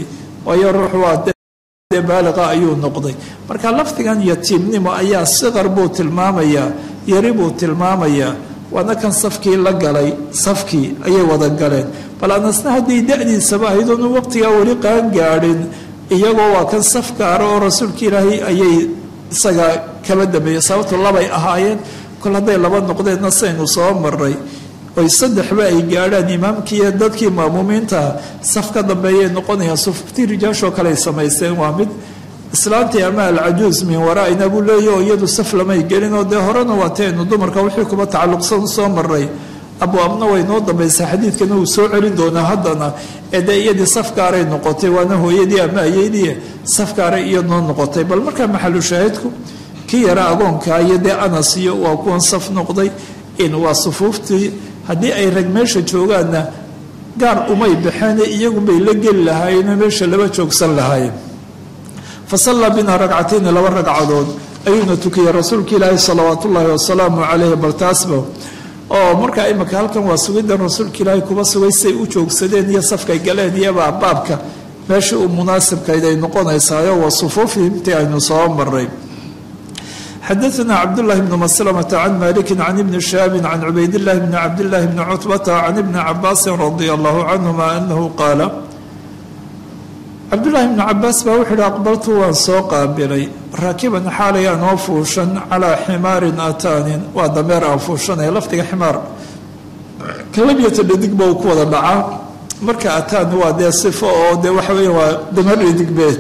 waayo ruux waa dee baaliqa ayuu noqday marka lafdigan yatiimnimo ayaa siqar buu tilmaamayaa yari buu tilmaamayaa waana kan safkii la galay safkii ayay wada galeen bal anasna hadday da-diisaba ahayd oonu waqtigaa weli qaan gaadhin iyagoo waa kan saf gaara oo rasuulka ilaahay ayay isaga kaba dambeeyey sababtu labay ahaayeen kol hadday laba noqdeenna saynu soo maray oy saddexba ay gaadhaan imaamkiiyo dadkii maamuumiinta saf ka dambeeyay noqonayaan sufuftii rijaashoo kale ay samaysteen waa mid islaantii ama alcajuus min waraaina buu leeya oo iyadu saf lamay gelin oo dee horena waataynu dumarka wixii kuba tacalluqsan soo maray abwaabna way noo dambaysaa xadiidkana uu soo celin doonaa haddana ee dee iyadii safgaaray noqotay waana hooyadii ama ayeydii safgaaray iyadnoo noqotay bal markaa maxalu shaahidku kii yara agoonka iyo dee anas iyo waa kuwan saf noqday in waa sufuuftii haddii ay rag meesha joogaanna gaar umay baxeen iyagunbay la geli lahaayeenoo meesha laba joogsan lahaayeen fa sallaa binaa ragcatayni laba ragcadood ayuuna tukiyey rasuulka ilaahi salawaatu ullaahi wasalaamu caleyhi bal taasba oo markaa imika halkan waa sugidan rasuulka ilaahay kuba sugay say u joogsadeen iyo safkay galeen iyobaa baabka meesha uu munaasibkayd ay noqonaysaayo waa sufuufii intii aynu soo maray xadaثna cabdالlahi bn mslmة can maliki can ibni shaabi can cubaydillahi bni cabdillahi bni cutbata can ibni cabaasi radi allahu canhuma anahu qaala cabdullaahi bni cabaas baa wuxuu yihi aqbaltu waan soo qaabilay raakiban xaalay anoo fuushan calaa ximaarin ataanin waa dameer aan fuushanaya lafdiga ximaar kalabiyata dhadigba uu ku wada dhacaa marka ataan waa dee sifo oo dee waxa weya waa dameer dhadigbeed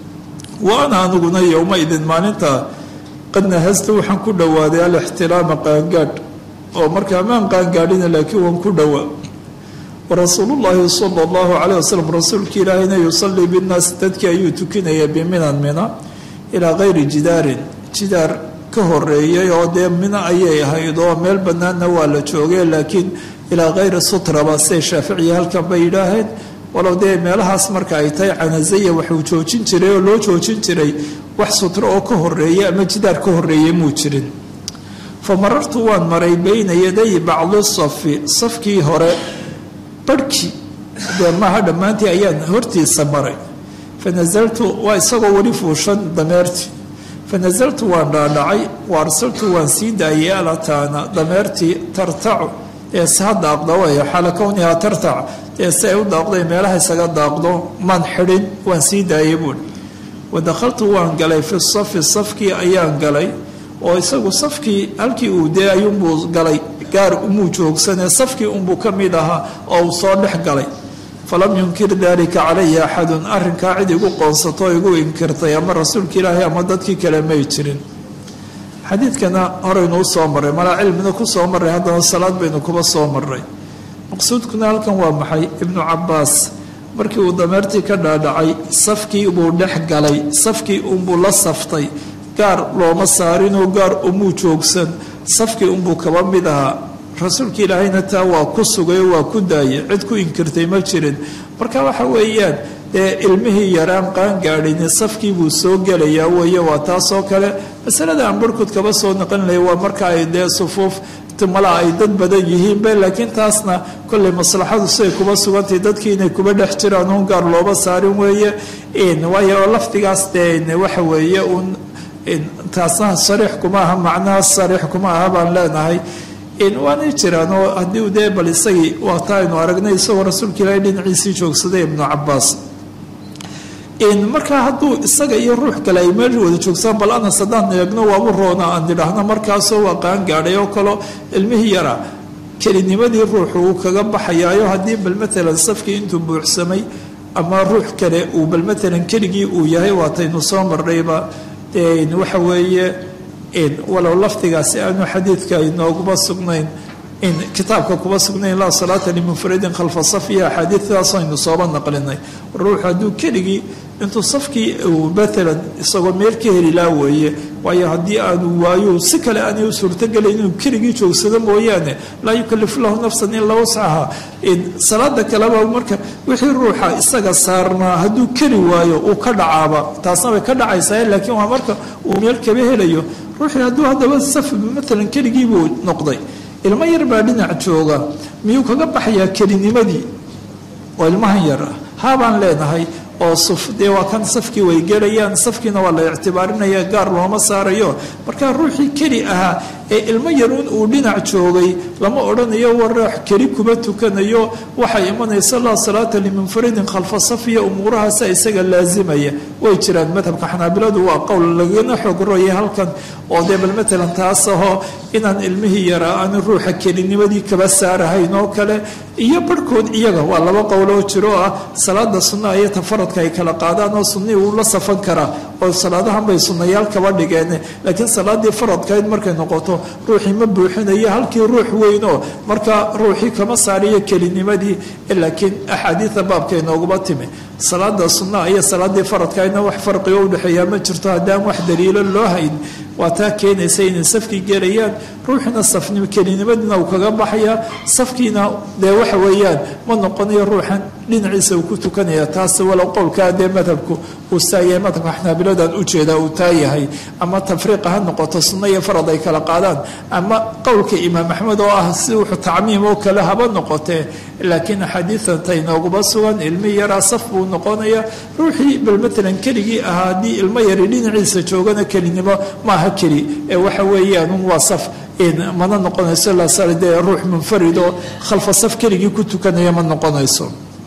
wa ana aniguna yowmaidin maalinta qad nahastu waxaan ku dhowaaday alixtilaama qaangaadh oo markaa maan qaangaadhina laakiin waan ku dhowaa warasuulu llaahi sala allahu caleyh wasalam rasuulka ilaahayna yusalii binnaasi dadkii ayuu tukinaya biminan mina ilaa kayri jidaarin jidaar ka horeeyay oo dee mina ayay ahayd oo meel bannaanna waa la joogay laakiin ilaa kayri sutraba siday shaaficiya halkan bay yidhaaheen walow dee meelahaas marka ay tahay canazaya waxuu joojin jiray oo loo joojin jiray wax sutro oo ka horeeya ama jidaar ka horeeyay muu jirin fa marartu waan maray bayna yaday bacdi safi safkii hore barhkii dee maaha dhammaantii ayaan hortiisa maray fa nasaltu waa isagoo weli fuushan dameertii fa nasaltu waan dhaadhacay wa arsaltu waan sii daayay alataana dameertii tartacu ee se ha daaqda way xaala kownihaa tartac dee si ay u daaqday meelaha isaga daaqdo maan xidhin waan sii daayay buuhi wadakhaltu waan galay fi safi safkii ayaan galay oo isagu safkii halkii uu dee ayuunbuu galay gaar umuu joogsanee safkii unbuu ka mid ahaa oo uu soo dhex galay falam yunkir dalika calaya axadun arrinkaa cid igu qoonsato igu inkirtay ama rasuulka ilaahay ama dadkii kale may jirin xadiidkana horaynu u soo marray malaa cilmina ku soo marray haddana salaad baynu kuba soo marray maqsuudkuna halkan waa maxay ibnu cabaas markii uu dameertii ka dhaadhacay safkii buu dhex galay safkii unbuu la saftay gaar looma saarinoo gaar umuu joogsan safkii unbuu kaba mid ahaa rasuulka ilaahayna taa waa ku sugay oo waa ku daayay cid ku inkirtay ma jirin marka waxa weeyaan dee ilmihii yaraan qaangaadhini safkii buu soo gelayaa weeye waa taasoo kale masalada aan barhkood kaba soo naqanlaya waa marka ay dee sufuuf mala ay dad badan yihiinbe laakiin taasna kolley maslaxadu siday kuba sugantahay dadkii inay kuba dhex jiraan un gaar looba saarin weeye waayo lafdigaas dee waxa weeye un taasna sariix kuma aha macnaha sariix kuma aha baan leenahay waanay jiraan oo haddii dee bal isagii waata aynu aragnay isagoo rasuulka ilaahay dhinaciisii joogsaday ibnu cabaas markaa hadduu isaga iyo ruux kale ay meel wada joogsaan bal anas haddaan eegno waabu roona aan idhaahno markaasoo waa qaan gaadhay oo kaleo ilmihii yara kelinimadii ruuxu uu kaga baxayaayo haddii bal matalan safkii intuu buuxsamay ama ruux kale uu bal matalan keligii uu yahay waataynu soo marnayba waxa weeye walow lafdigaasi aanu xadiidka inooguma sugnayn in kitaabka kuma sugnayn laa salaata limunfaridin khalfa safiya axaadiidaas aynu sooba naqlinay ruuxu hadduu keligii intuu safkii uu matalan isagoo meel ka heli laa weeye waayo haddii aanu waayo si kale aanay u suurtogelayn inuu keligii joogsado mooyaane laa yukalifu lahu nafsan ilaa wascaha salaada kaleba marka wixii ruuxa isaga saarnaa hadduu keli waayo uu ka dhacaaba taasna way ka dhacaysaa laakiin waa marka uu meel kaba helayo ruuxii hadduu haddaba saf matalan keligiibuu noqday ilmo yar baa dhinac jooga miyuu kaga baxayaa kelinimadii oo ilmahan yar ah haabaan leenahay oo suf dee waa kan safkii way gelayaan safkiina waa la ictibaarinaya gaar looma saarayo markaa ruuxii keli ahaa ee ilmo yaruun uu dhinac joogay lama odhanayo war ruux keli kuma tukanayo waxay imanaysa laa salaata limunfaridin khalfa safiya umuurahaasa isaga laasimaya way jiraan madhabka xanaabiladu waa qowl lagana xogroya halkan oo dee bal matalan taas ahoo inaan ilmihii yaraa aan ruuxa kelinimadii kaba saarahayn oo kale iyo barhkood iyaga waa laba qowloo jiro ah salaada sunnaha iyo tafaradka ay kala qaadaan oo sunnihii wuu la safan karaa oo salaadahan bay sunnayaal kaba dhigeen laakiin salaadii faradkayd markay noqoto ruuxii ma buuxinayo halkii ruux weynoo markaa ruuxii kama saariyo kelinimadii laakiin axaadiida baabka inooguma timi salaada sunnaha iyo salaadii faradkaydna wax farqigo udhexeeyaa ma jirto haddaan wax daliilo loo hayn waa taa keenaysa inay safkii gelayaan ruuxina safnim kelinimadiina uu kaga baxayaa safkiina dee waxa weeyaan ma noqonayo ruuxan dhinaciisa uu ku tukanaya taas walow qowlkaa dee madhabku uu saayahay madhabka xanaabiladan ujeedaa uu taa yahay ama tafriiqa ha noqoto sunno iyo farad ay kala qaadaan ama qowlka imaam axmed oo ah si wuxuu tacmiim oo kale haba noqotee laakiin axaadiidan ta inooguma sugan ilmi yaraa saf buu noqonaya ruuxii bal matalan keligii ahaa haddii ilmo yari dhinaciisa joogana kelinimo maaha keli ee waxa weeyaan waa saf mana noqonayso dee ruux munfarid oo khalfa saf keligii ku tukanaya ma noqonayso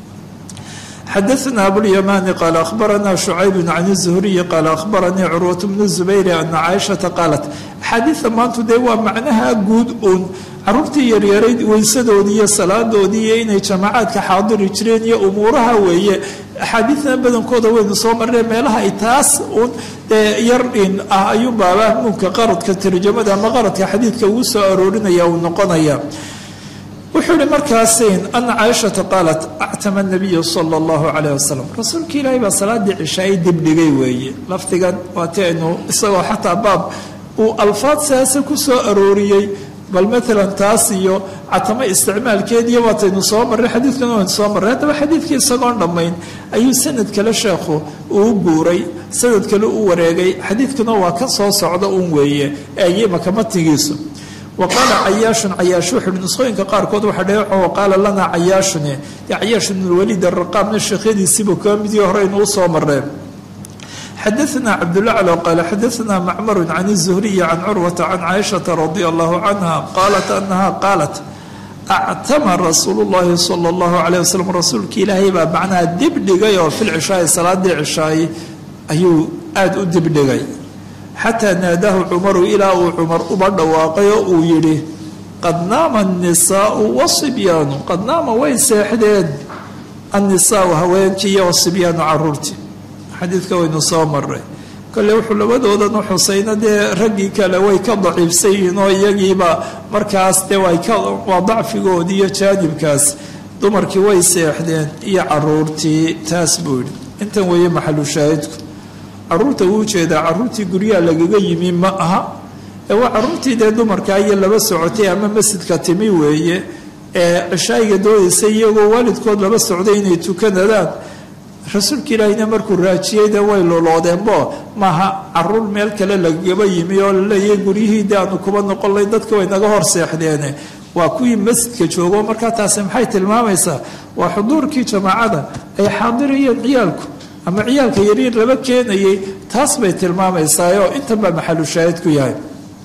xadaثna abulymani qaala ahbarana shucayb can الzuhriyi qaala ahbaranii curwaة bnu zubayr ana caaishaةa qaalat axaadiida maantu dee waa macnaha guud uun caruurtii yaryarayd weysadoodii iyo salaadoodii iyo inay jamacaadka xaadiri jireen iyo umuuraha weeye axaadiidna badankooda waynu soo marree meelaha ay taas uun dee yar in ah ayuu baabaa muunka qaradka tarjamada ama qaradka xadiidka ugu soo aroorinaya uu noqonaya wuxuu yihi markaasin ana caaishata qaalat actama nabiyu sala allahu calayh wasalam rasuulka ilaahay baa salaadii cishaay dibdhigay weeye lafdigan waati aynu isagoo xataa baab uu alfaad siaase ku soo arooriyey bal maalan taas iyo catamo isticmaalkeediiyo waataynu soo marray xadiidkana waynu soo marray haddaba xadiidkii isagoon dhammayn ayuu sanad kale sheekhu uu guuray sanad kale u wareegay xadiidkuna waa ka soo socda uun weeye eeyimaka matigiisu wa qaala cayaashun cayaash wuxu uhi nusqooyinka qaarkood waxaa dheeco wa qaala lanaa cayaashune dee cayaash ibnulwaliid araqaamna sheekhyadiisiibuu kaa midii hore aynu u soo marreen xadaثna cabdulaclo qaala xadaثna macmaru can الzuhriyi can curwata can caaishaةa radi allahu canha qaalat anaha qaalat actama rasuulu اllahi salى اllahu عalيه waslm rasuulka ilaahay baa macnaha dibdhigay oo fil cishaai salaadii cishaay ayuu aada u dibdhigay xataa naadahu cumaru ilaa uu cumar uba dhawaaqay oo uu yidhi qad naama الnisaau wasibyaanu qad naama way seexdeen annisaau haweenkii iyo wasibyaanu caruurtii xadiidka waynu soo maray kole wuxuu labadoodan u xusayna dee raggii kale way ka daciifsan yihiin oo iyagiiba markaas dee waa dacfigoodii iyo jaanibkaas dumarkii way seexdeen iyo caruurtii taas buu yidhi intan weeye maxalu shaahidku caruurta uu jeedaa caruurtii guryaha lagaga yimi ma aha ee waa caruurtii dee dumarkaa iyo laba socotay ama masjidka timi weeye ee cishaayiga doodaysa iyagoo waalidkood laba socday inay tukanadaan rasuulka ilaahina markuu raajiyey dee way loloodeenbo maaha caruur meel kale lagaba yimi oo laleeyahay guryihii de aanu kuba noqonlay dadka way naga hor seexdeene waa kuwii masjidka joogo markaa taasi maxay tilmaamaysaa waa xuduurkii jamaacada ay xaadirayeen ciyaalku ama ciyaalka yaryar laba keenayay taas bay tilmaamaysaayoo intan baa maxalu shaahid ku yahay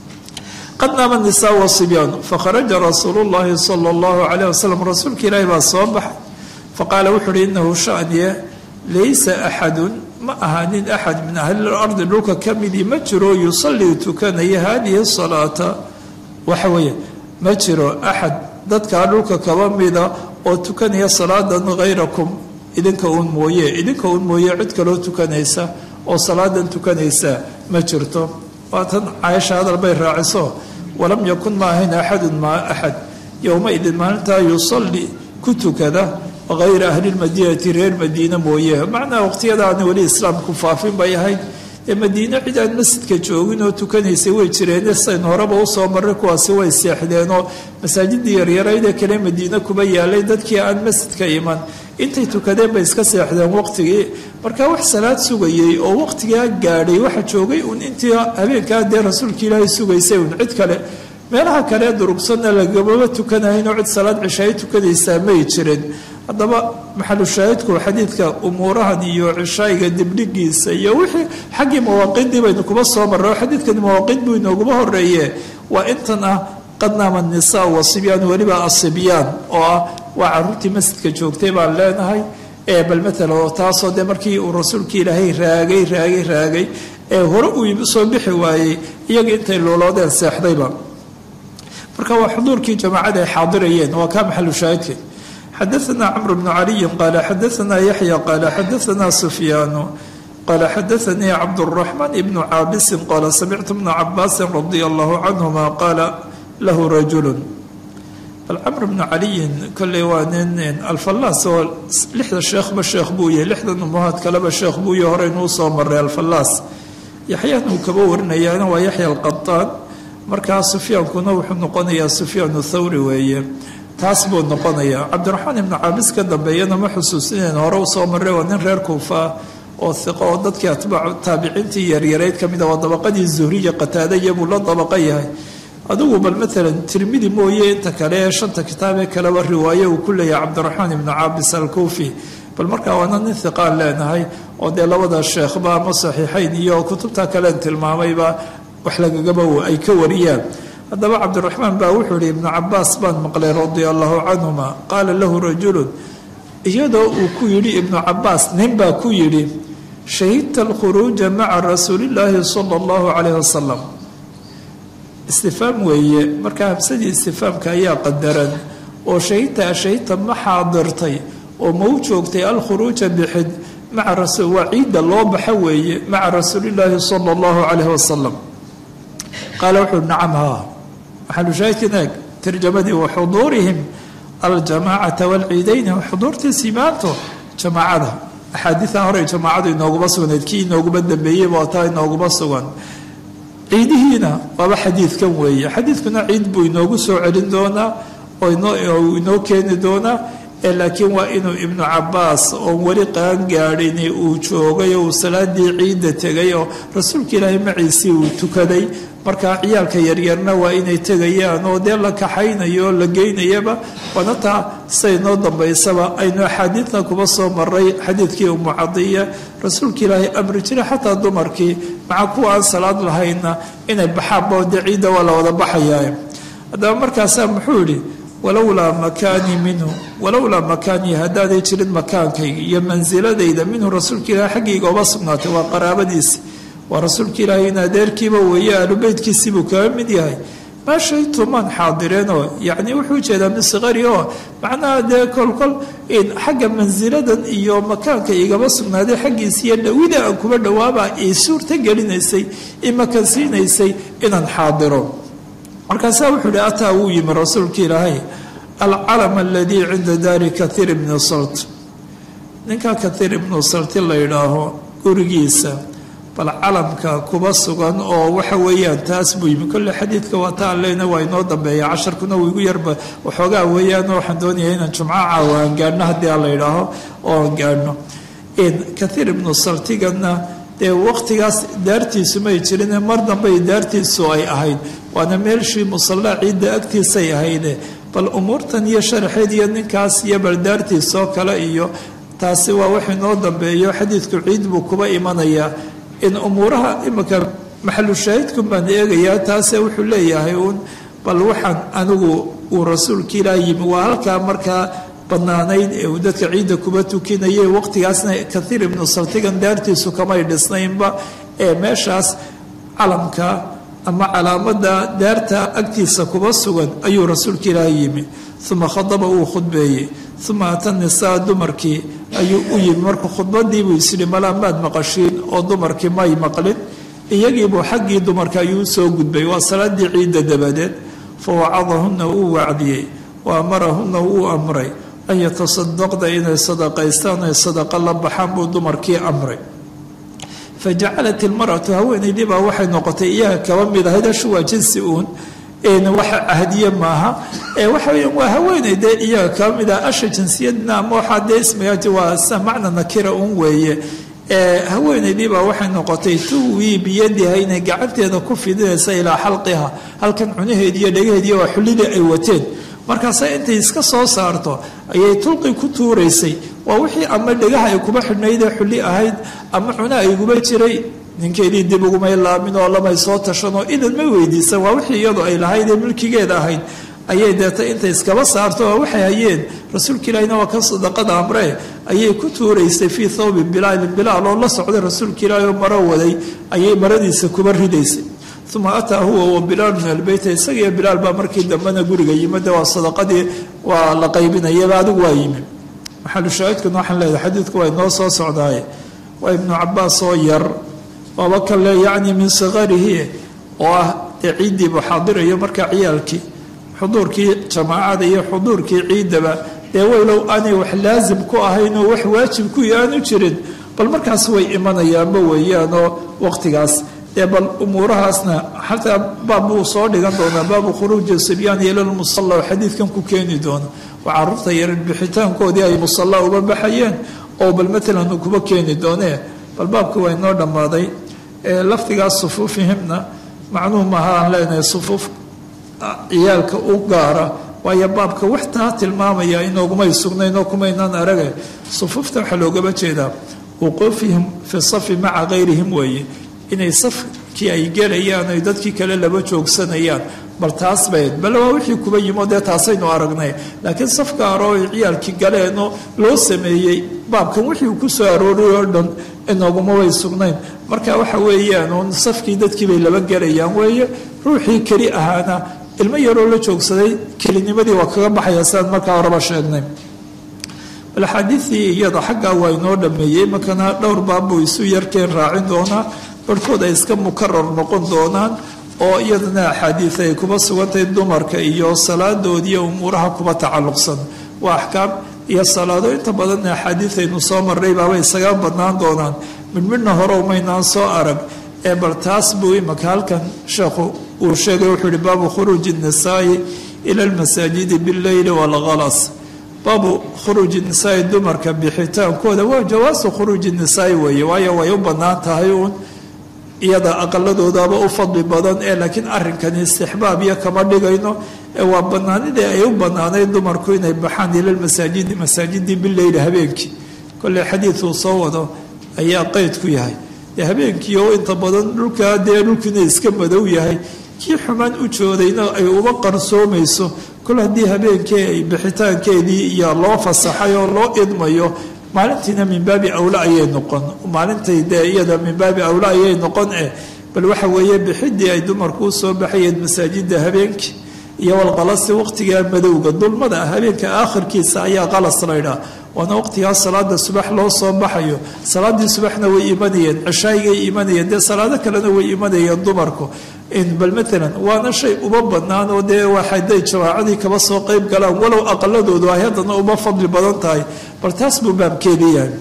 qad naama nisaa wasibyaanu fakharaja rasuulu llahi sala allahu calayh wasalam rasuulka ilaahi baa soo baxay faqaala wuxu uhi inahu shaniye laysa axadun ma aha nin axad min ahli lardi dhulka ka midii ma jiro yusallii tukanaya hadihi salaata waxa weeye ma jiro axad dadkaa dhulka kaba mida oo tukanaya salaadan hayrakum idinka uun mooye idinka uun mooye cid kaloo tukanaysa oo salaadan tukanaysa ma jirto waatan caaisha hadal bay raaciso walam yakun ma ahayn axadun maa axad yowmaidin maalintaa yusalli ku tukada hayra ahli lmadiinati reer madiine mooye macnaa waqtiyadaana weli islaamku faafin bay ahayd ee madiine cid aan masjidka joogin oo tukanaysay way jireen sayn horeba usoo marray kuwaasi way seexdeenoo masaajidii yaryaraydee kale madiine kuba yaalay dadkii aan masjidka iman intay tukadeen bay iska seexdeen waqtigii marka wax salaad sugayey oo waqtigaa gaadhay waxa joogay uun intii habeenkaa dee rasuulka ilaahay sugaysay uun cid kale meelaha kale durugsanna lagamaba tukanahaynoo cid salaad cishaay tukanaysaa may jirin haddaba maxalu shaahidku xadiidka umuurahan iyo cishaayiga dibdhigiisa iyo wixii xaggii mawaaqiddii baynu kuba soo marray oo xadiidkani mawaaqid buu inooguma horeeye waa intan ah qad naama nisaa wasibyaan weliba asibyaan oo ah waa caruurtii masjidka joogtay baan leenahay bal matala oo taasoo dee markii uu rasuulka ilaahay raagay raagay raagay ee hore uu soo bixi waayey iyaga intay looloodeen seexdayba marka waa xuduurkii jamaacada ay xaadirayeen waa kaa maxalu shaahidka xadaثna cmr bnu caliyi qaala xadaثna yaxya qaala xadaثna sufyaanu qaala xadaثanii cabdالraxmaan ibnu caabisin qaala samictu bna cabaasin radia allahu canhuma qaala lahu rajulu bal camr bnu caliyin kolley waa nin alfallaas oo lixda sheekhba sheekh buu yahay lixdan umuhaad kaleba sheekh buu yahay horeynuu soo maray alfallaas yaxyaan uu kaba warinayaana waa yaxya alqataan markaa sufyaankuna wuxuu noqonayaa sufyaan thawri weeye taas buu noqonayaa cabdiraxmaan ibnu caabis ka dambeeyana ma xusuusineen hore u soo marray waa nin reer kuufa oo iqo oo dadkii atbaacu taabiciintii yaryarayd ka mid a waa dabaqadii zuhriya qataadaya buu la dabaqa yahay adigu bal maalan tirmidi mooye inta kale ee shanta kitaabee kaleba riwaaye uu ku leeyahay cabdiraxmaan ibnu caabis alkuufi bal markaa waana nin hiqaan leenahay oo dee labada sheekhba ama saxiixayn iyo kutubta kalen tilmaamayba wax lagagaba ay ka wariyaan haddaba cabdiraxmaan baa wuxuu yihi ibnu cabaas baan maqlay radia allahu canhuma qaala lahu rajulun iyadoo uu ku yidhi ibnu cabaas nin baa ku yidhi shahidta alkhuruuja maca rasuulillaahi sala allahu calayh wasalam istifaam weeye markaa hamsadii istifaamka ayaa qadaran oo shahidta ashahidta ma xaadirtay oo ma u joogtay alkhuruuja bixid maca rasul waa ciidda loo baxa weeye maca rasuulillaahi sala allahu calayh wasalam qaala wuxuu nacam haa maxalushaahidkan eeg tarjamadii wa xuduurihim aljamaacata waalciidayni xuduurtiisii maanto jamaacada axaadiian hore jamaacadu inooguma sugnayd kii inooguma dambeeyeyba waa taa inooguma sugan ciidihiina waaba xadiidkan weeye xadiidkuna ciid buu inoogu soo celin doonaa oo inoo keeni doonaa laakiin waa inuu ibnu cabaas oon weli qaan gaadhini uu joogay oo uu salaadii ciidda tegay oo rasuulka ilaahay maciisii uu tukaday markaa ciyaalka yaryarna waa inay tegayaan oo dee la kaxaynayo oo la geynayaba waana taa say noo dambaysaba aynu axaadiidna kuba soo maray xadiidkii umu cadiya rasuulka ilaahay amri jira xataa dumarkii maca kuwa aan salaad lahayna inay baxaanba dee ciidda waa la wada baxayaa haddaba markaasaa muxuu yidhi walowlaa makaanii minhu walowlaa makaanii haddaaday jirin makaankayga iyo mansiladayda minhu rasuulka ilahay xaggayga oba sugnaatay waa qaraabadiisi waa rasuulka ilaahay in adeerkiiba weeye aalubeytkiisiibuu kaga mid yahay maa shaytu maan xaadireenoo yacni wuxuu jeedaa min sikari oo macnaha dee kolkol xagga mansiladan iyo makaanka igaba sugnaaday xaggiisa iyo dhawida aan kuba dhawaaba ay suurta gelinaysay imakansiinaysay inaan xaadiro markaasaa wuxuu ihi ataa wuu yimi rasuulka ilaahay alcalam aladii cinda daari kathiir ibni salt ninka kathiir ibnu salti la yidhaaho gurigiisa bal calamka kuba sugan oo waxa weeyaan taas buu yimi kolle xadiidka waa ta aan leyna waa inoo dambeeya casharkuna wuu igu yarba waxoogaa weeyaan waxaan doonaya inaan jumco caawa aan gaadhno haddii aan la yidhaaho oo aan gaadhno kathiir ibnu saltigana dee waqtigaas daartiisu may jirine mar dambey daartiisu ay ahayd waana meelshii musallaa ciidda agtiisay ahayde bal umuurtan iyo sharaxeed iyo ninkaas iyo bal daartiisoo kale iyo taasi waa wax inoo dambeeyo xadiidku ciid buu kuba imanayaa in umuuraha imika maxalu shaahidkun baan eegayaa taase wuxuu leeyahay uun bal waxaan anigu uu rasuulka ilaah yimi waa halkaa markaa banaanayd ee uu dadka ciidda kuba tukinayay waqtigaasna kathiir ibnu saltigan daartiisu kamay dhisnaynba ee meeshaas calamka ama calaamada daarta agtiisa kuba sugan ayuu rasuulka ilaah yimi uma khadaba uu khudbeeyey uma ata nisaa dumarkii ayuu u yimi marka khudbadiibuu isyidhi malaa maad maqashiin oo dumarkii may maqlin iyagiibuu xaggii dumarka ayuu usoo gudbay waa salaadii ciidda dabadeed fa wacadahunna uu wacdiyey wa amarahunna wuu amray an yatasadaqda inay sadaqaystaan ay sadaqa la baxaan buu dumarkii amray fa jacalat ilmaratu haweenaydii baa waxay noqotay iyaga kaba mid ahayd ashu waa jinsi uun waxa ahdiye maaha waxa weya waa haweeney dee iyaga kaba mid ah asha jinsiyadna ama waxaa dee ismigaati waa sa macna nakira un weeye haweenaydii baa waxay noqotay tuwii biyadiha inay gacanteeda ku fidinaysa ilaa xalqiha halkan cunaheedi iyo dhegaheediiyo waa xullidii ay wateen markaase intay iska soo saarto ayay tulqi ku tuuraysay waa wixii ama dhegaha ay kuba xidhnayd ee xulli ahayd ama cuna ay guba jiray ninkeedii dib ugumay laamin oo lamay soo tashanoo idan ma weydiisan waa wixii iyadu ay lahayd ee milkigeeda ahayd ayay deeta intay iskaba saarto oo waxay hayeen rasuulka ilaahina waa kan sadaqada amree ayay ku tuuraysay fii thawbi bilaalin bilaal oo la socday rasuulka ilaahi oo maro waday ayay maradiisa kuba ridaysay uma ataa huwa wa bilaal min albeyta isagiiyo bilaal baa markii dambena guriga yimid waa sadaqadii waa la qaybinayaba adigu waa yimi maxalushaahidkuna waxaan leedahay xadiidku waa inoo soo socdaaye waa ibnu cabaas oo yar waaba kale yacni min sikarihi oo ah dee ciiddiibu xaadirayo markaa ciyaalkii xuduurkii jamaacada iyo xuduurkii ciidaba dee weylow aanay wax laasim ku ahayn oo wax waajib ku aanu jirin bal markaas way imanayaanba weeyaanoo waqtigaas dee bal umuurahaasna xataa baab buu soo dhigan doonaa baabu khuruuji sibyaan ila lmusalla oo xadiidkan ku keeni doona waa caruurta yaran bixitaankoodii ay musalla uba baxayeen oo bal matalan uu kuba keeni doonee bal baabka waa inoo dhammaaday lafdigaas sufuufihimna macnuhu maaha aan leenahay sufuuf ciyaalka u gaara waayo baabka wax taa tilmaamaya inoogumay sugnaynoo kumaynaan arage sufuufta waxaa loogaba jeedaa wuquufihim fi safi maca kayrihim weeye inay safkii ay gelayaan ay dadkii kale laba joogsanayaan bal taas bayd bale waa wixii kuba yimo dee taasaynu aragnay laakiin safka aroo ay ciyaalkii galeenoo loo sameeyey baabkan wixii uu ku soo arooriy oo dhan inooguma way sugnayn marka waxa weeyaan uun safkii dadkii bay laba gelayaan weeye ruuxii keli ahaana ilmo yaroo la joogsaday kelinimadii waa kaga baxaya sidaan markaa horeba sheegnay bal axaadiidii iyada xaggaa waa inoo dhameeyey markana dhowr baabbuu isu yarkeen raacin doonaa barhkood ay iska mukarar noqon doonaan oo iyadana axaadiid ay kuba sugantahay dumarka iyo salaadoodiiyo umuuraha kuba tacalluqsan waa axkaam iyo salaado inta badanna axaadiid aynu soo marray baaba isaga badnaan doonaan midmidhna hore umaynaan soo arag ee bal taas buu imaka halkan sheekhu uu sheegay wuxuu yihi baabu khuruuji nisaa'i ila almasaajidi billeyli waalghalas baabu khuruuji nisaai dumarka bixitaankooda waa jawaasu khuruuji nisaai weeye waayo way u bannaan tahay uun iyada aqaladoodaaba u fadli badan ee laakiin arrinkani istixbaab iyo kama dhigayno ee waa bannaanidii ay u bannaanayd dumarku inay baxaan ila lmasaajidi masaajidii bileyli habeenkii kolley xadiiduu soo wado ayaa qeyd ku yahay dee habeenkii oo inta badan dhulkaa dee dhulkiina iska madow yahay kii xumaan u joodayna ay uba qarsoomayso kol haddii habeenkii ay bixitaankeedii iyo loo fasaxay oo loo idmayo maalintiina min baabi awla ayay noqon maalintay dee iyada min baabi awla ayay noqon eh bal waxa weeye bixidii ay dumarku u soo baxayeen masaajida habeenkii iyo walqalasi waqtigaa madowga dulmada habeenka aakhirkiisa ayaa qalas laydhaa waana waqtigaa salaada subax loo soo baxayo salaadii subaxna way imanayeen cishaayigay imanayeen dee salaado kalena way imanayeen dumarku bal maalan waana shay uba bannaan oo dee waxaday jawaacadii kaba soo qeyb galaan walow aqaladoodu ay haddana uba fadli badan tahay bal taas buu baabkeedii yahay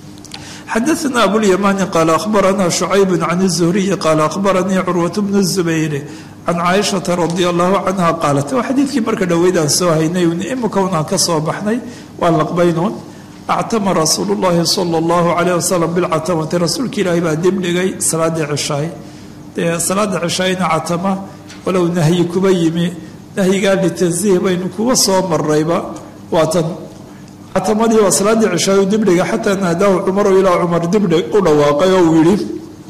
xadaثna abulyamani qaala ahbarana shucayb can الzuhriyi qaala ahbaranii curwaة bn الzubayr can caaishaةa radi allahu canha qaalat waa xadiidkii marka dhoweydaan soo haynay imika unaan ka soo baxnay waa laqbaynuun actama rasuulu اllahi salى اllahu alayh wasalam bilcatamati rasuulka ilaahi baa dib dhigay salaadii cishaay dee salaada cishaayna catama walow nahyi kuba yimi nahyigaa litansiih baynu kuba soo marayba waatan catamadii waa salaadii cishaayu dibdhiga xataa naadaahu cumaru ilaa cumar dibdhig u dhawaaqay oo uu yihi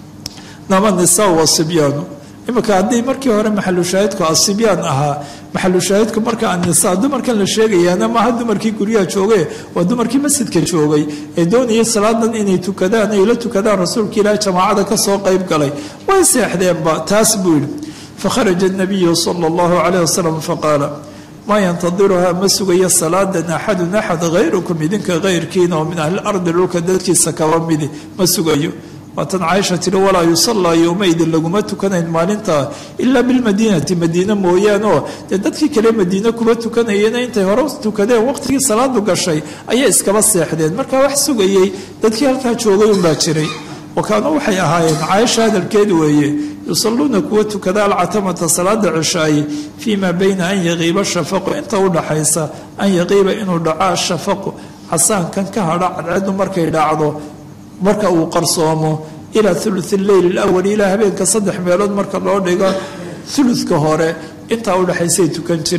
nama nisaa wasibyaanu iminka haddii markii hore maxalushaahidku asibyaan ahaa maxalushaahidku marka annisaa dumarkan la sheegayaana maaha dumarkii guryaha joogay waa dumarkii masjidka joogay ee doonayay salaadan inay tukadaan ay la tukadaan rasuulka ilaahi jamaacada kasoo qeyb galay way seexdeenba taas buu yihi fakharaja nabiyu sala allahu calayh wasalam faqaala maa yantadiruhaa ma sugayo salaadan axadun axad hayrukum idinka hayrkiina oo min ahli ardi dhulka dadkiisa kaba midi ma sugayo waatan caaisha tiri walaa yusallaa yowmaidin laguma tukanayn maalintaa ilaa bilmadiinati madiine mooyaane oo dee dadkii kale madiine kuma tukanayeen intay hore tukadeen waqtigii salaadu gashay ayay iskaba seexdeen markaa wax sugayey dadkii halkaa joogay unbaa jiray wakaanuu waxay ahaayeen caaisha hadalkeed weeye yusalluuna kuwa tukada alcatamata salaada cishaaye fii maa bayna an yaqiiba shafaqu inta u dhaxaysa an yaqiiba inuu dhaco ashafaqu casaankan ka hadha cadceedu markay dhacdo marka uu qarsoomo ilaa thuluth leyl alawal ilaa habeenka saddex meelood marka loo dhigo thuluthka hore intaa udhexaysay tukan jireen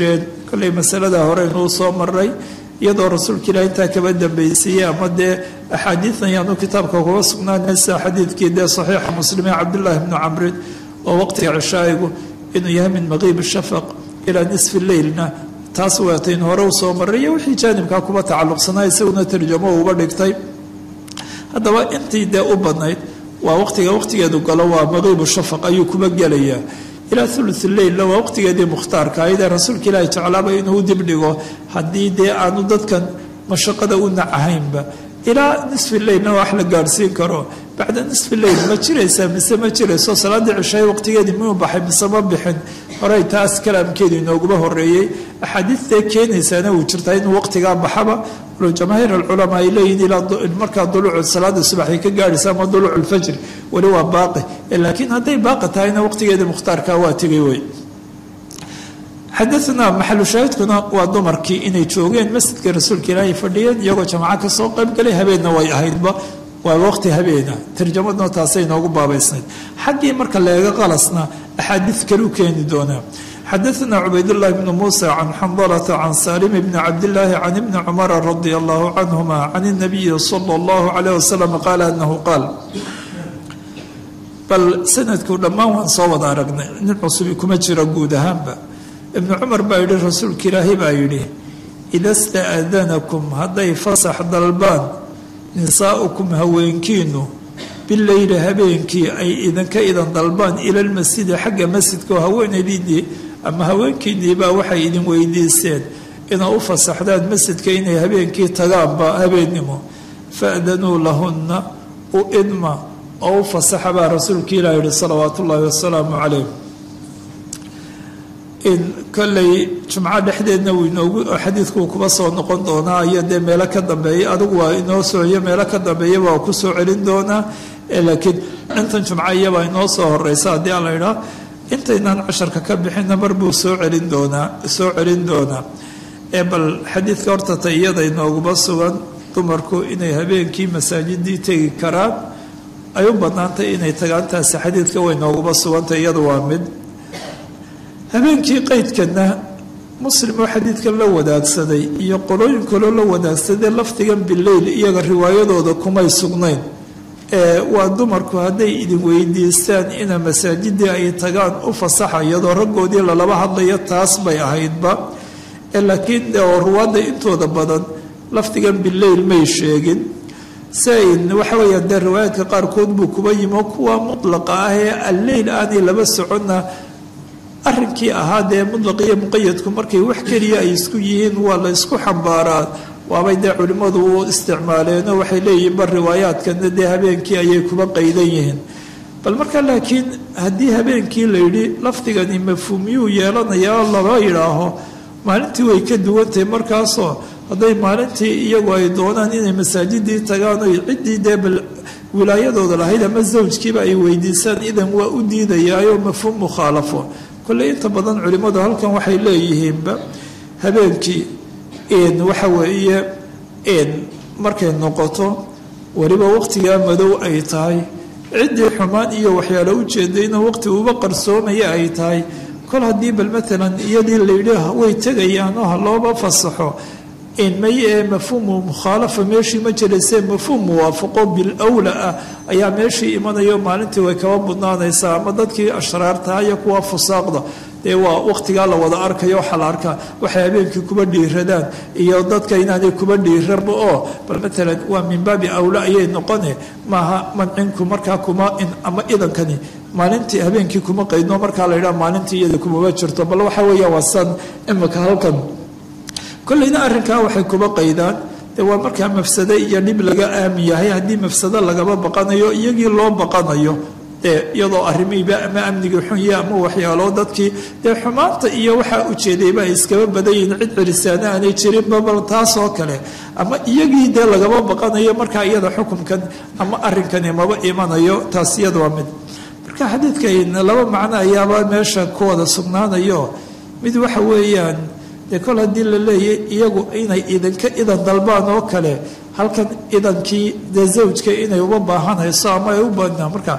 kolley masalada hore inuu soo maray iyadoo rasuulka ilaah intaa kaba dambaysiiyey ama dee axaadiidan yaanu kitaabka kuga sugnaanaysa xadiidkii dee saxiixa muslimiin cabdullaahi bnu camrin oo waqtiga cishaa'igu inuu yahay min maqiib shafaq ilaa nisfi leylna taas waatayn hore u soo maray iyo wixii jaanibkaa kuba tacalluqsanaa isaguna tarjamo uba dhigtay haddaba intii dee u badnayd waa waqtiga waqtigeedu galo waa maqiibu shafaq ayuu kuba gelayaa ilaa thuluth leylna waa waqtigeedii mukhtaarka ayadee rasuulka ilaahi jeclaaba inuu dibdhigo haddii dee aanu dadkan mashaqada u nacahaynba ilaa nisfi leylna wax la gaadhsiin karo bacda nisfi leyl ma jiraysaa mise ma jirayso salaadii cishaay waqtigeedii miyuu baxay mise ma bixin horey taas kalaamkeedu inooguma horeeyey axaadiidtee keenaysaana uu jirtaa inuu waqtigaa baxaba jamaahiir alculamaa ay leeyihin ilaa markaa duluucu salaada subaxay ka gaadhaysa ama duluucu lfajri weli waa baaqi laakiin hadday baaqi tahayna waqtigeedii mukhtaarka waa tegay wey xadaanaa maxalu shaahidkuna waa dumarkii inay joogeen masjidka rasuulka ilaahay fadhiyeen iyagoo jamaco kasoo qaybgalay habeenna way ahaydba waa waqti habeena tarjamaduna taasay noogu baabaysnayd xaggii marka leega qalasna axaadiid kaluu keeni doonaa xadaana cubaydاllahi bn muusa can xandalata can salim bni cabdillaahi can ibni cumara radi allahu canhuma can اnabiyi sala اllahu alayh wasalam qaala anahu qaal bal sanadku dhammaan waan soo wada aragnay nin cusubi kuma jiro guud ahaanba ibnu cumar baa yidhi rasuulka ilaahi baa yidhi ida staadanakum hadday fasax dalbaan nisaa'ukum haweenkiinu bileyli habeenkii ay idinka idan dalbaan ila lmasjidi xagga masjidka oo haweenaydiinii ama haweenkiiniibaa waxay idin weydiiseen inaa u fasaxdaan masjidka inay habeenkii tagaanba habeennimo faadanuu lahunna u idma oo u fasaxa baa rasuulka ilah yihi salawaatu ullaahi wasalaamu calayh in kolley jumco dhexdeedna wuu inoogu xadiidkuu kuba soo noqon doonaa iyo dee meelo ka dambeeya adigu waa inoo sooyo meelo ka dambeeya waa ku soo celin doonaa laakiin intan jumco iyabaa inoo soo horeysa haddii aan la idhaa intaynaan casharka ka bixinna mar buu soo celin doonaa soo celin doonaa ee bal xadiidka horta ta iyada inooguma sugan dumarku inay habeenkii masaajidii tegi karaan ay u banaantay inay tagaan taasi xadiidka way nooguma sugantay iyadu waa mid habeenkii qeydkana muslim oo xadiidkan la wadaagsaday iyo qolooyin kaloo la wadaagsaday lafdigan bileyl iyaga riwaayadooda kumay sugnayn ee waa dumarku hadday idin weydiistaan ina masaajidii ay tagaan u fasaxa iyadoo raggoodii lalaba hadlayo taas bay ahaydba laakiin oo ruwaadda intooda badan lafdigan bileyl may sheegin sain waxa weeyaan dee riwaayaadka qaarkood buu kuba yimo kuwa mutlaqa ah ee alleyl aanay laba soconna arrinkii ahaa dee mutlaq iyo muqayadku markay wax keliya ay isku yihiin waa la isku xambaaraa waabay dee culimmadu u isticmaaleenoo waxay leeyihiin bar riwaayaadkana dee habeenkii ayay kuba qaydan yihiin bal marka laakiin haddii habeenkii la yidhi lafdigani mafhuumiyuu yeelanayaa laba yidhaaho maalintii way ka duwantahay markaasoo hadday maalintii iyagu ay doonaan inay masaajidii tagaan oy ciddii dee bal wilaayadooda lahayd ama zawjkiiba ay weydiisaan idan waa u diidayaayo mafhuum mukhaalafo kolley inta badan culimmadu halkan waxay leeyihiinba habeenkii waxa weeye markay noqoto weliba waqtigaa madow ay tahay ciddii xumaan iyo waxyaalo ujeedayna waqti uba qarsoomaya ay tahay kol haddii bal maalan iyadii layidhi way tegayaan oo ha looba fasaxo may ee mafhuumu mukhaalafa meeshii ma jiraysee mafhuum muwaafaqo bilawla ah ayaa meeshii imanayo maalintii way kaba budnaanaysaa ama dadkii ashraartaha iyo kuwa fusaaqda dee waa waqtigaa la wada arkayo waxaa la arkaa waxay habeenkii kuba dhiiradaan iyo dadka inaanay kuba dhiiranba oo bal maalan waa min baabi awla ayay noqone maaha mancinku markaa kuma ama idankani maalintii habeenkii kuma qaydno markaa la yidhaha maalintii iyada kumama jirto bal waxa weeya waa san imika halkan kollayna arrinkaa waxay kuba qaydaan dee waa markaa mafsado iyo dhib laga aamin yahay haddii mafsado lagaba baqanayo iyagii loo baqanayo dee iyadoo arrimihiiba ama amnigii xunye ama waxyaalo dadkii dee xumaanta iyo waxaa ujeedayba ay iskaba badan yihiin cid celisaana aanay jirinba bal taasoo kale ama iyagii dee lagaba baqanayo markaa iyada xukunkan ama arrinkani maba imanayo taas iyada waa mid marka xadiidkan laba macno ayaaba meesha ku wada sugnaanayo mid waxa weeyaan dee kol haddii la leeyahy iyagu inay idinka idan dalbaan oo kale halkan idankii dee zawjka inay uba baahanayso ama ay u badnaa marka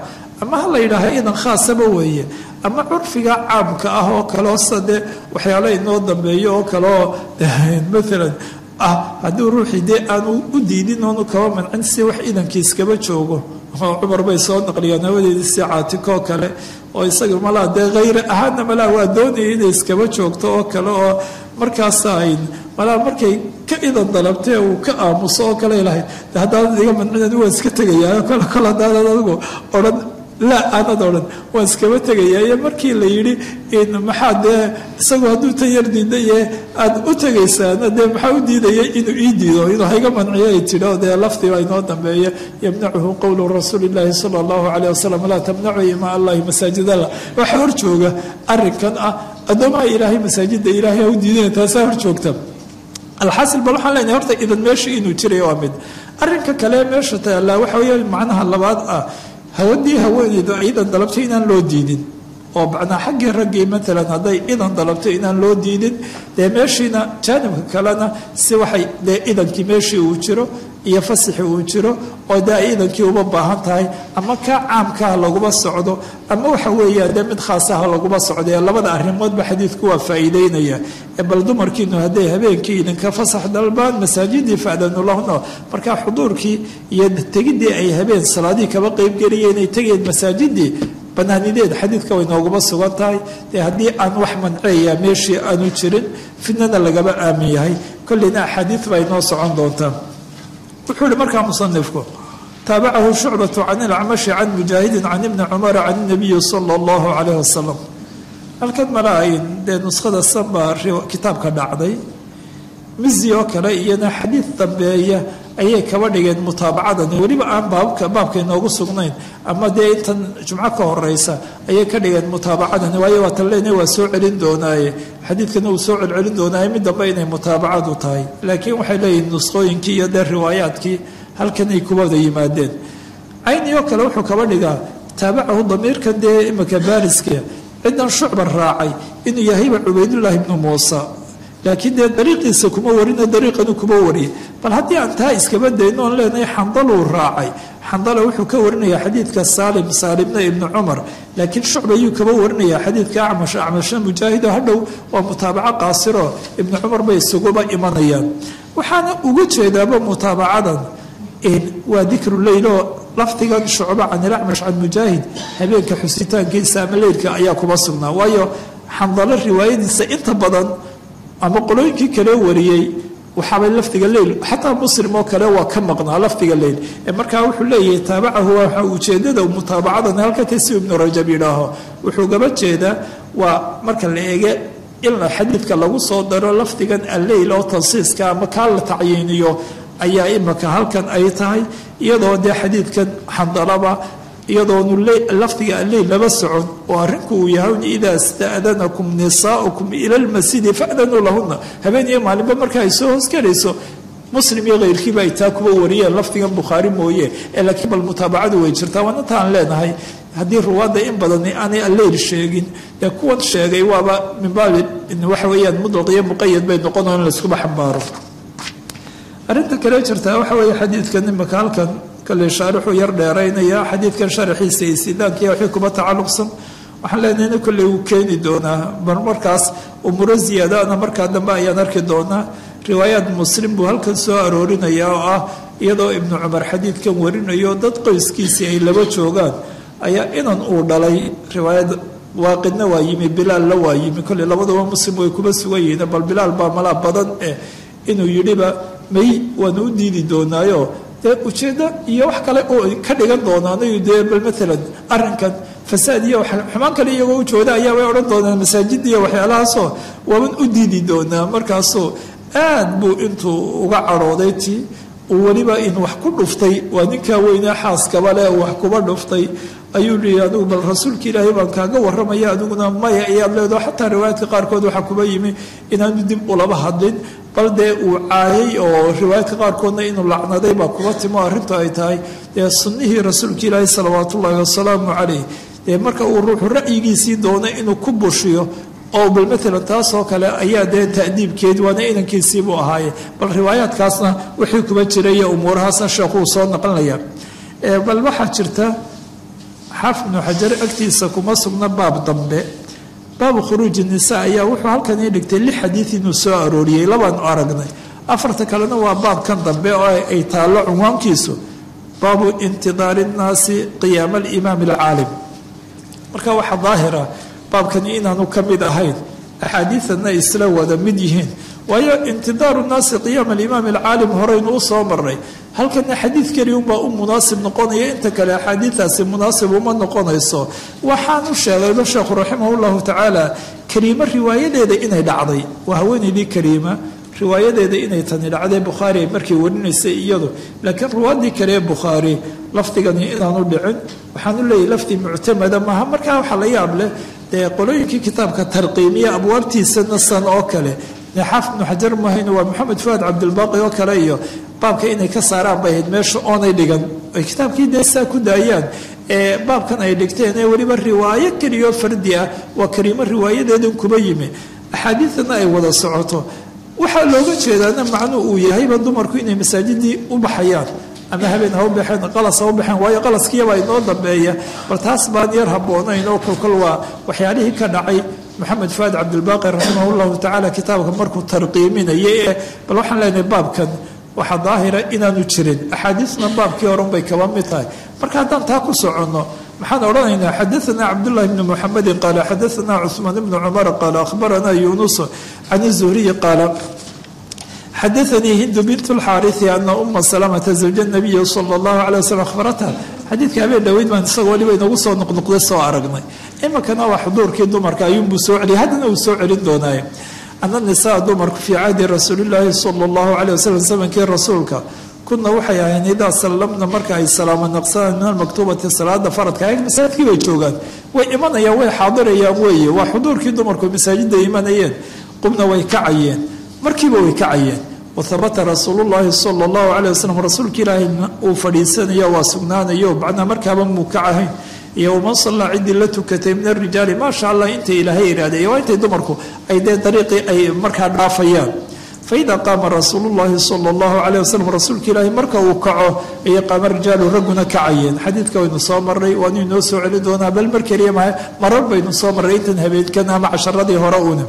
ama ha la yidhaaha idan khaasaba weeye ama curfiga caamka ah oo kaleo sade waxyaala inoo dambeeyo oo kaleoo maalan ah haddii ruuxii dee aanu u diidin oonu kaba mancin si wax idankiiskaba joogo oo cumar bay soo naqliyaan hawadeedii si caatikoo kale oo isaga malaa dee hayre ahaana malaa waa doonaya inay iskaba joogto oo kale oo markaasa ayn malaa markay ka idan dalabtee uu ka aamuso oo kale lahayd de haddaanan iga mancin waan iska tegayaa kole kole haddaanan adigu odhan laa aanad odhan waan iskaba tegayaa iyo markii la yidhi in maxaa dee isagu hadduu tan yar diidaye aad u tegaysaana dee maxaa u diidaya inuu ii diido inuu hayga manciyo ay tidhi oo dee lafdiba inoo dambeeya yamnacuhu qowlu rasuuli illaahi sala allahu calayh wasalam laa tamnacu imaa allahi masaajid allah waxaa hor jooga arrinkan ah addoomaha ilaahay masaajidda ilaahay ha u diidana taasaa hor joogta alxaasil bal waxaan leenahay horta idan meesha inuu jiray waa mid arrinka kale meesha taallaa waxa weeye macnaha labaad ah hawadii haweeneydu idan dalabtay inaan loo diidin oo macnaa xaggii raggii maalan hadday idan dalabto inaan loo diidin dee meeshiina jaanibka kalena si waxay dee idankii meeshii uu jiro iyo fasixi uu jiro oo dee ay idankii uba baahan tahay ama kaa caamkaha laguma socdo ama waxa weeyaan dee mid khaasaha laguma socdo ee labada arrimoodba xadiidku waa faa'iideynaya bal dumarkiinu hadday habeenkii idinka fasax dalbaan masaajidii faadanu lahuna markaa xuduurkii iyo tegidii ay habeen salaadihii kaba qeybgeliyeen ay tegeen masaajidii banaanideed xadiidka way nooguma sugan tahay dee haddii aan wax manceeya meeshii aanu jirin fidnana lagaba aamin yahay kolleyna axaadiid baa inoo socon doontaa wuxuu ihi markaa musanifku taabacahu shucbatu can ilacmashi can mujaahidin can ibni cumara can inabiyi sala allahu calayh wasalam halkan mala ayn dee nuskhada sanbaa kitaabka dhacday mizi oo kale iyana xadiid dambeeya ayay kaba dhigeen mutaabacadani weliba aan baabka baabka inoogu sugnayn ama dee intan jumco ka horeysa ayay ka dhigeen mutaabacadani waayo waa tan lena waa soo celin doonaaye xadiidkana uu soo celcelin doonaaye mid dambe inay mutaabacadu tahay laakiin waxay leeyihin nusqooyinkii iyo dee riwaayaadkii halkanay kubada yimaadeen cayni oo kale wuxuu kaba dhigaa taabacahu damiirkan dee imika baariska cidan shucba raacay inuu yahayba cubaydullaahi ibnu muusa laakiin dee dariiqiisa kuma warino dariiqanu kuma wariye bal haddii aan taa iskaba dayno oon leenahay xandaluu raacay xandala wuxuu ka warinaya xadiidka saalim saalimna ibnu cumar laakiin shucba ayuu kaba warinaya xadiidka acmash acmashna mujaahido hadhow waa mutaabaco qaasiro ibnu cumar bay isuguba imanayaan waxaana uga jeedaaba mutaabacadan waa dikru leyl oo lafdigan shucba can ilacmash can mujaahid habeenka xusitaankiisa ama leylka ayaa kuma sugnaa waayo xandalo riwaayadiisa inta badan ama qolooyinkii kale wariyey waxaabay lafdiga leyl xataa muslim oo kale waa ka maqnaa lafdiga leyl markaa wuxuu leeyahay taabacahu waa ujeedada mutaabacadan halka tasiu ibnu rajab yidhaaho wuxuu gaba jeedaa waa marka la eege in xadiidka lagu soo daro lafdigan alleyl oo tansiiska ama kaa la tacyiiniyo ayaa imaka halkan ay tahay iyadoo dee xadiidkan xandalaba iyadoonu lafdiga alleyl laba socon oo arrinku uu yahay idaa sta'danakum nisaaukum ila lmasjidi fa'danuu lahuna habeen iyo maalinba marka ay soo hoosgelayso muslim iyo keyrkiiba ay taa kuba wariyeen lafdigan bukhaari mooye ee laakiin bal mutaabacadu way jirtaa waana taan leenahay haddii ruwaadda in badani aanay alleyl sheegin dee kuwan sheegay waaba min baabi waxa weeyaan mudlaq iyo muqayad bay noqonoo in layskuba xambaaro arrinta kale jirtaa waxa weeye xadiidkan imaka halkan kale shaarixuu yar dheeraynaya xadiidkan sharaxiisa iyo sidaankiiya wixii kuba tacalluqsan waxaan leenahayna kolley wuu keeni doonaa bar markaas umuro ziyaadaana markaa dambe ayaan arki doonaa riwaayaad muslim buu halkan soo aroorinaya oo ah iyadoo ibnu cumar xadiidkan warinayo dad qoyskiisii ay laba joogaan ayaa inan uu dhalay riwaayad waaqidna waa yimi bilaalna waa yimi kolley labaduba muslim way kuba sugan yihiin bal bilaal baa malaa badan eh inuu yidhiba may waanu u diidi doonaayo dee ujeeddo iyo wax kale oo ka dhigan doonaanayu dee bal maalan arrinkan fasaad iyo xumaan kale iyagoo u jooda ayaa way odhan doonaan masaajid iyo waxyaalahaasoo waaban u diidi doonaa markaasoo aad buu intuu uga cadhooday ti uu weliba in wax ku dhuftay waa ninkaa weynee xaaskaba leh wax kuba dhuftay ayuu lihi adigu bal rasuulka ilaahay baan kaaga warramaya adiguna maya ayaad leedaho xataa riwaayaadka qaarkood waxaa kuba yimi inaanu dib ulaba hadlin bal dee uu caayay oo riwaayaadka qaarkoodna inuu lacnaday baa kuba timo arrintu ay tahay dee sunnihii rasuulka ilaahi salawaat ullaahi wasalaamu calayh dee marka uu ruuxu ra'yigiisii doonay inuu ku bushiyo oo bal maalan taasoo kale ayaa dee ta'diibkeed waana inankiisiibuu ahaaye bal riwaayaadkaasna wixii kuba jiraya umuurahaasna sheekuu soo naqlinaya bal waxaa jirta xaafid ibnu xajar agtiisa kuma sugna baab dambe baabu khuruuji nisa ayaa wuxuu halkan ii dhigtay lix xadiid inuu soo arooriyey labaanu aragnay afarta kalena waa baabkan dambe oo ay taallo cunwaankiisu baabu intidaari nnaasi qiyaama alimaam alcaalim marka waxaa daahira baabkani inaanu ka mid ahayn axaadiidana isla wada mid yihiin waayo intidaaru nnaasi qiyaama alimaam alcaalim horeynu u soo marnay halkana xadiid keliya unbaa u munaasib noqonaya inta kale axaadiidaasi munaasib uma noqonayso waxaan u sheegayba sheekhu raximah llahu tacaala kariimo riwaayadeeda inay dhacday waa haweenaydii kariima riwaayadeeda inay tani dhacday bukhaari ay markay warinaysay iyadu laakiin ruwaadii kale ee bukhaari lafdigani inaanu dhicin waxaanu leeyahy lafdi muctamada maaha markaa waxaa la yaab leh dee qolooyinkii kitaabka tarqiimiya abwaabtiisa nasan oo kale xaafid ibnu xajar mahayn waa maxamed fuaad cabdilbaaqi oo kale iyo baabka inay ka saaraan bay ahayd meesha oonay dhigan ay kitaabkii dee saa ku daayaan ee baabkan ay dhigteen ee weliba riwaayo keliyoo fardi ah waa kariimo riwaayadeedan kuba yimi axaadiidana ay wada socoto waxaa looga jeedaana macnuu uu yahayba dumarku inay masaajidii u baxayaan ama habeen ha u baxeen qalas ha u baxeen waayo qalaskiyabaa inoo dambeeya bal taas baan yar habboonayn oo kolkol waa waxyaalihii ka dhacay maxamed fuaad cabdilbaaqi raximah llahu tacaala kitaabka markuu tarqiiminaya ee bal waxaan leenahay baabkan waxaa daahira inaanu jirin axaadiisna baabkii horan bay kaba mid tahay marka haddaan taa ku soconno maxaan odhanaynaa xadaanaa cabdullahi bni muxamedin qaala xadaanaa cuثmaan bni cumar qaala akhbaranaa yunus can zuhriyi qaala xadaanii hindu bint lxaariثi ana uma salamata zawja nabiyi sala اllahu alay waslm akhbaratha xadiidka habeen dhaweyd baan isagoo waliba inagu soo noqnoqday soo aragnay iminkana waa xuduurkii dumarka ayuunbuu soo celiyay haddana uu soo celin doonaaye ana nisaa dumarku fii cahdi rasuulillaahi sala allahu caleyh wasalam zamankii rasuulka kuna waxay ahayn idaa sallamna marka ay salaamo naqsadaan min almaktuubati salaada faradka ag masaajidkii bay joogaan way imanayaan way xaadirayaan weeye waa xuduurkii dumarku masaajidda imanayeen qubna way kacayeen markiiba way kacayeen wahabata rasuulullaahi sala allahu caleyh wasalam rasuulka ilaahay uu fadhiisanayo waa sugnaanayo macnaa markaaba muu kacahayn iyo waman sallaa ciddii la tukatay min arijaali maasha allah intay ilaahay ihaahdeen waa intay dumarku ay dee dariiqii ay markaa dhaafayaan faida qaama rasuulullaahi sala allahu caleyh wasalam rasuulka ilaahay marka uu kaco ayay qaama rijaalu ragguna kacayeen xadiidka waynu soo marray waanu inoo soo celi doonaa bal mar keliya maha marar baynu soo marray intan habeenkan ama casharadii hore uuna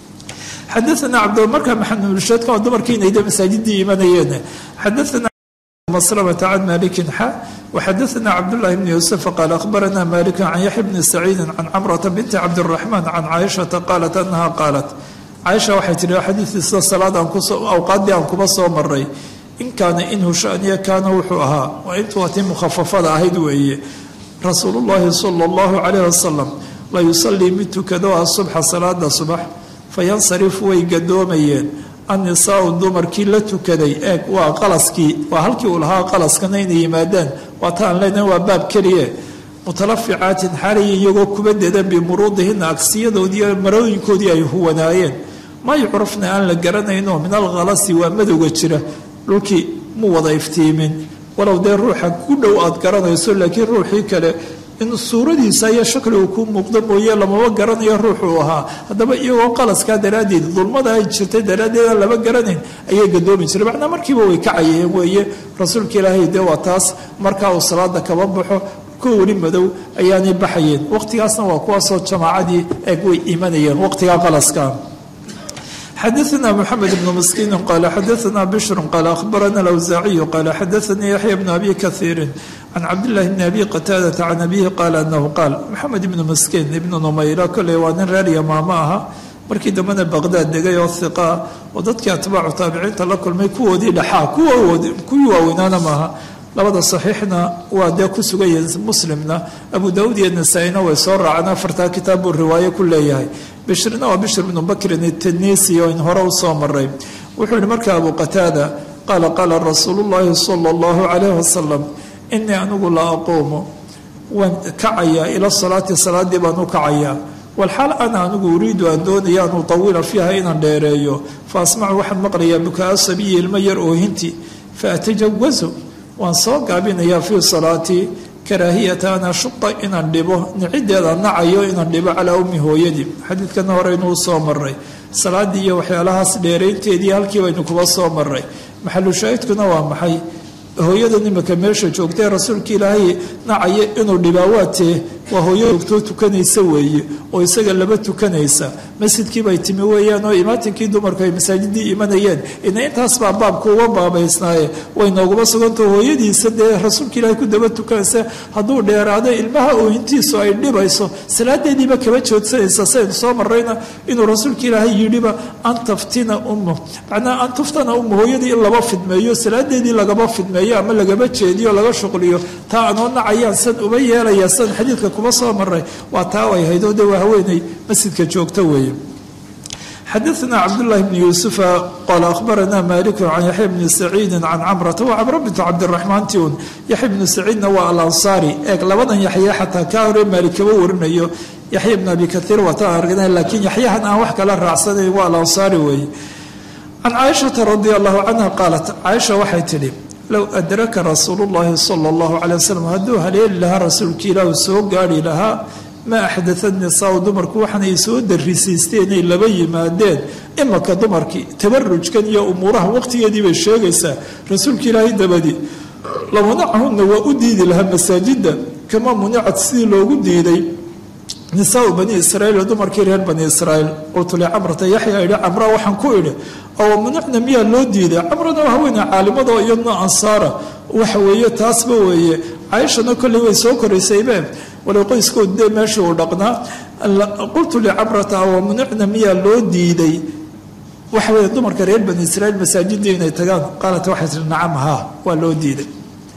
xadaana cabd markaa maxamedulsheedka waa dumarkiinayda masaajidii imanayeen xadaana مسلمة عن مالك حا وحدثنا عبد الله بن يوسف قال أخبرنا مالك عن يحيى بن سعيد عن عمرة بنت عبد الرحمن عن عائشة قالت أنها قالت عائشة waxay tiri xadiidkii sida salaada awqaaddii aan kuba soo maray in kaana inhu shaniya kaana wuxuu ahaa waa intuu hatii mukhafafada ahayd weeye rasuulullaahi sala allahu calayh wasalam la yusalii mid tukado asubxa salaada subax fayansarifu way gadoomayeen annisaau dumarkii la tukaday eeg waa qalaskii waa halkii uu lahaa qalaskana inay yimaadaan waa taan leenahay waa baab keliye mutalaficaatin xalay iyagoo kuba dedan bimuruudihina agsiyadoodii marooyinkoodii ay huwanaayeen ma yucrafna aan la garanayno min alkhalasi waa madowga jira dhulkii mu wada iftiimin walow dee ruuxa ku dhow aad garanayso laakiin ruuxii kale in suuradiisa iyo shakligu ku muuqdo mooye lamaba garanayo ruuxuu ahaa haddaba iyagoo qalaskaa daraaddeed dulmada ay jirtay daraaddeed aan lama garanayn ayay gadoomi jiray macnaa markiiba way kacayeen weeye rasuulka ilaahay dee waa taas markaa uu salaada kaba baxo kuwa weli madow ayaanay baxayeen waqtigaasna waa kuwaasoo jamaacadii eeg way imanayeen waqtigaa qalaskaa xadaثna mxamed bn miskiini qala xadaثna bshru qala ahbarana اlawsaaciyu qala xadaثanii yaxya bn abi kahiiri can cabdillahi bni abi qataadata can abihi qaala anahu qaal maxamed ibnu miskiin ibnu numayra koley waa nin reer yamaamo aha markii dambena baqdaad degay oo hiqaa oo dadkii atbaacu taabiciinta la kulmay kuwoodii dhaxaa kuwii waaweynaana maaha labada saxiixna waa dee ku sugayihin muslimna abu daauud iyo nasaa-ina way soo raaceen afartaa kitaab buu riwaayo ku leeyahay bishrina waa bishr bnu bakrin itanisi oo in hore u soo maray wuxuu yihi marka abu qataada qaala qaala rasuulu llaahi sala allahu calayh wasalam inii anigu la aquumu waan kacayaa ila salaati salaadii baan u kacayaa walxaal ana anigu uriidu aan doonaya an utawila fiiha inaan dheereeyo fa asmacu waxaan maqlayaa bukaa sabiyi ilmo yar oohinti fa atajawazu waan soo gaabinayaa fii salaatii karaahiyata an ashuqa inaan dhibo niciddeeda nacayo inaan dhibo calaa ummi hooyadii xadiidkana horeynuu soo maray salaadii iyo waxyaalahaas dheeraynteedii halkii baynu kuba soo maray maxalu shaahidkuna waa maxay hooyada imika meesha joogtae rasuulka ilaahay nacaya inuu dhibaawaatee waa hooyo joogtoo tukanaysa weeye oo isaga laba tukanaysa masjidkiibay timi weeyaan oo imaatinkii dumarku ay masaajidii imanayeen ina intaas baa baabku uga baabaysnaaye way nooguma sugantao hooyadiisa dee rasuulka ilaahay ku daba tukanaysa hadduu dheeraado ilmaha oohintiisu ay dhibayso salaadeediiba kaba joodsanaysa saynu soo marayna inuu rasuulka ilaahay yidhiba an taftina ummu macnaha an tuftana ummu hooyadii in laba fidmeeyo salaadeedii lagaba fidmeeyo ama lagaba jeediyo laga shuqliyo taa anoo nacayaan san uba yeelaya san xadiidka kuma soo maray waa taa ay hayd oo de waa haweeney masjidka joogta weeye xadaثna cabdالlahi bn yuusufa qala akhbarana maliku can yaxya bni saciidi can camrata wa camra bintu cabdiraxmaan tiun yaxya bnu saciidna waa alansaari eeg labadan yaxya xataa kaa hore maalik kaba warinayo yaxya bn abi kaiir waata argna laakiin yaxyahan aan wax kala raacsanayn waa alansaari weeye can caaishata radi allahu canha qaalat caaisha waxay tidhi low adraka rasuulu llahi sala allahu calay wasalam hadduu haleeli lahaa rasuulka ilaahu soo gaari lahaa ma axdatha nisaau dumarku waxaanay soo darisiisteen inay laba yimaadeen imaka dumarkii tabarujkan iyo umuuraha waqtigeedii bay sheegaysaa rasuulka ilaahay dabadi lamunacahunna waa u diidi lahaa masaajida kama municad sidii loogu diiday nisaau bani israiil dumarkii reer bani israiil qultu licamrata yaxya idhi camra waxaan ku idhi oo municna miyaa loo diiday camrana waa haweeney caalimada iyadna ansaara waxa weeye taasba weeye caaishana kolley way soo koraysaybe walow qoyskood dee meeshii uu dhaqnaa qultu licamrata wa municna miyaa loo diiday waxa weeye dumarka reer bani israiil masaajidii inay tagaan qaalat waxay tihi nacam haa waa loo diiday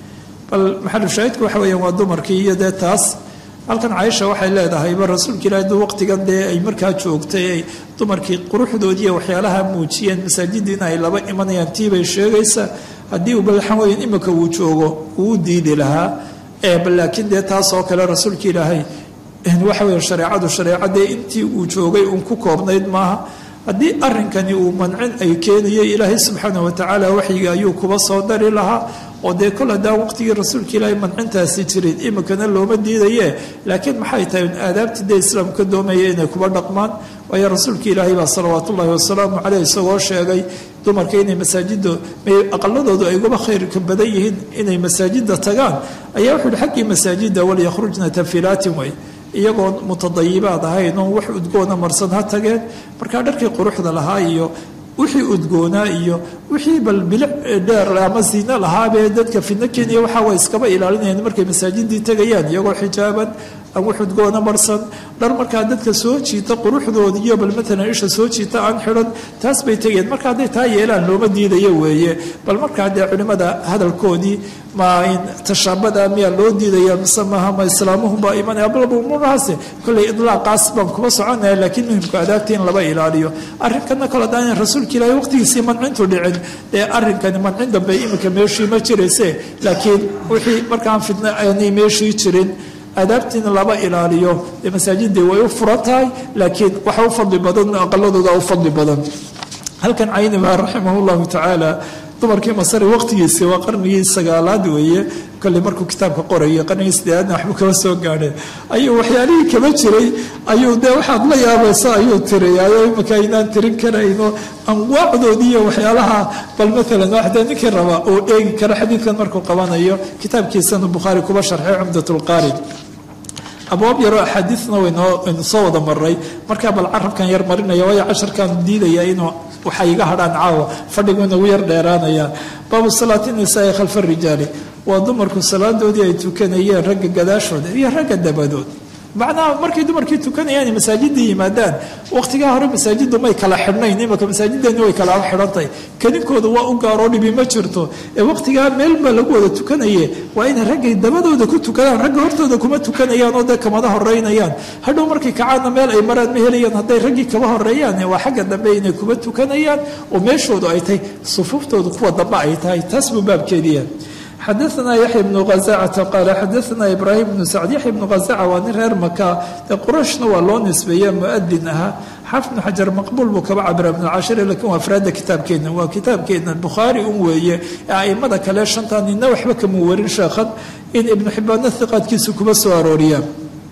bal maxalu shaahidku waxa weeyaan waa dumarkii iyo dee taas halkan caaisha waxay leedahayba rasuulka ilahi duu waqtigan dee ay markaa joogtay ay dumarkii quruxdoodiiyo waxyaalaha muujiyeen masaajidiina ay laba imanayaan tiibay sheegaysa haddii uu balxan weyan imika uu joogo uu diidi lahaa bal laakiin dee taas oo kale rasuulka ilaahay waxa weya shareecadu shareecadee intii uu joogay uun ku koobnayd maaha haddii arrinkani uu mancin ay keenayo ilaahay subxaana watacaala waxyiga ayuu kuba soo dari lahaa oo dee kol haddaan waqtigii rasuulka ilaahay mancintaasi jirin imikana looma diidaye laakiin maxay tahay aadaabtii dee islaamku ka doomaya inay kuba dhaqmaan waayo rasuulka ilaahay baa salawaat ullahi wasalaamu caleyh isagoo sheegay dumarka inay masaajida aqaladoodu ay uguba khayrka badan yihiin inay masaajida tagaan ayaa wuxu uhi xaggii masaajida walyakhrujna tafilaatin way iyagoo mutadayibaad ahayn oo wax udgoona marsan ha tageen markaa dharkii quruxda lahaa iyo wixii udgoonaa iyo wixii bal bilic dheer ama siino lahaabee dadka fidno kenya waxaa way iskaba ilaalinayaan markay masaajidii tegayaan iyagoo xijaaban aan wax udgoona marsan dhar markaa dadka soo jiita quruxdooda iyo bal matalan isha soo jiita aan xidhan taas bay tegayaan marka hadday taa yeelaan looma diidayo weeye bal markaa dee culimmada hadalkoodii ma tashaabada miyaa loo diidaya mise maaha ma islaamuhubaa imanaya balba umuurahaase kolley idlaaqaas baan kuma soconaya laakiin muhimku adaabta in laba ilaaliyo arrinkana kale haddaan rasuulka ilaahay waqtigiisii mancintu dhicin dee arrinkani mancin dambe iminka meeshii ma jirayse laakiin wixii markaan fidna aanay meeshii jirin aadaabtiina laba ilaaliyo dee masaajidii way u furan tahay laakiin waxa u fadli badan aqaladooda u fadli badan halkan cayniba raximah llahu tacaala dumarkii masari waqtigiisii waa qarnigii sagaalaad weeye kolley markuu kitaabka qorayay qarnigii sideeaadna waxbuu kaba soo gaadhay ayuu waxyaalihii kaba jiray ayuu dee waxaad la yaabaysa ayuu tiriyaayo imika aynaan tirin karayno anwaacdoodii iyo waxyaalaha bal maalan waxdee ninkii raba uu eegi karo xadiidkan markuu qabanayo kitaabkiisanu bukhaari kuba sharxay cumdat lqaari abwaab yaroo axaadiisna waynu soo wada maray markaa bal carabkan yar marinaya waayo casharkan diidaya inuu waxay iga hadhaan caawa fadhigu inagu yar dheeraanaya baabu salaati nisaai khalfa rijaali waa dumarku salaadoodii ay tukanayeen ragga gadaashooda iyo ragga dabadood macnaha markay dumarkii tukanayaan masaajidii yimaadaan waqtigaa hore masaajidu may kala xidhnayn imaka masaajideeni way kala xidhantahay kaninkooda waa u gaaroo dhibi ma jirto ee waqtigaa meel baa lagu wada tukanaye waa inay raggay dabadooda ku tukadaan ragga hortooda kuma tukanayaan oo dee kamada horeynayaan hadhow markay kacaadna meel ay maraan ma helayaan hadday raggii kaba horeeyaan waa xagga dambe inay kuma tukanayaan oo meeshoodu ay tahay sufuuftoodu kuwa dambe ay tahay taas buu baabkeediya xadaana yaxya bnu hazacata qaala xadaana ibraahim bnu sacd yaxya bnu hazaca waa nin reer maka dee qurayshna waa loo nisbeeye muadin ahaa xaafid bnu xajar maqbuul buu kaba cabira bnu cashir lakin waa afraada kitaabkeena waa kitaabkeena bukhaari un weeye ee aimada kale shantaa nina waxba kama warin sheekhan in ibnu xibaana hiqaadkiisa kuma soo arooriya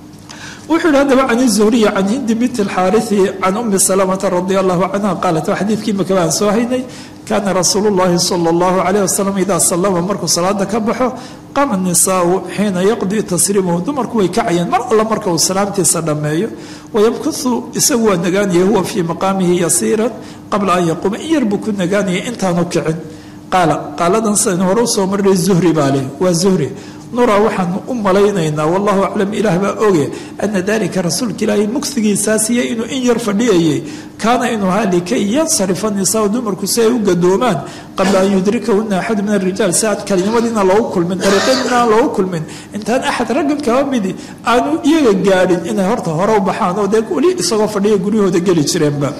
wuxuu yihi haddaba can zuhriya can hindi binti alxaariثi can umi salamata radi allahu canha qaalat waa xadiidkii maka baan soo haynay kaana rasuulu llahi sala allahu calayh wasalam idaa sallama markuu salaada ka baxo qama nisaau xiina yaqdii tasriimahu dumarku way kacayeen mar alla marka uu salaamtiisa dhammeeyo wayamkuhu isagu waa nagaanaya huwa fii maqaamihi yasiiran qabla an yaquuma in yar buu ku nagaanayay intaanu kicin qaala qaaladan sidan hore usoo marnay zuhri baa leh waa zuhri nura waxaanu u malaynaynaa wallahu aclam ilaah baa oge ana dalika rasuulka ilaahay mugsigiisaasiyo inuu in yar fadhiyayay kaana inuu ahaa likay yansarifa nisaa dumarku si ay u gadoomaan qabla an yudrikahuna axad min arijaal si aan kalinimadiina loogu kulmin dariiqadiina aan loogu kulmin intaan axad raggan kaba midi aanu iyaga gaadhin inay horta hore u baxaan oo dee weli isagoo fadhiya guryahooda geli jireenba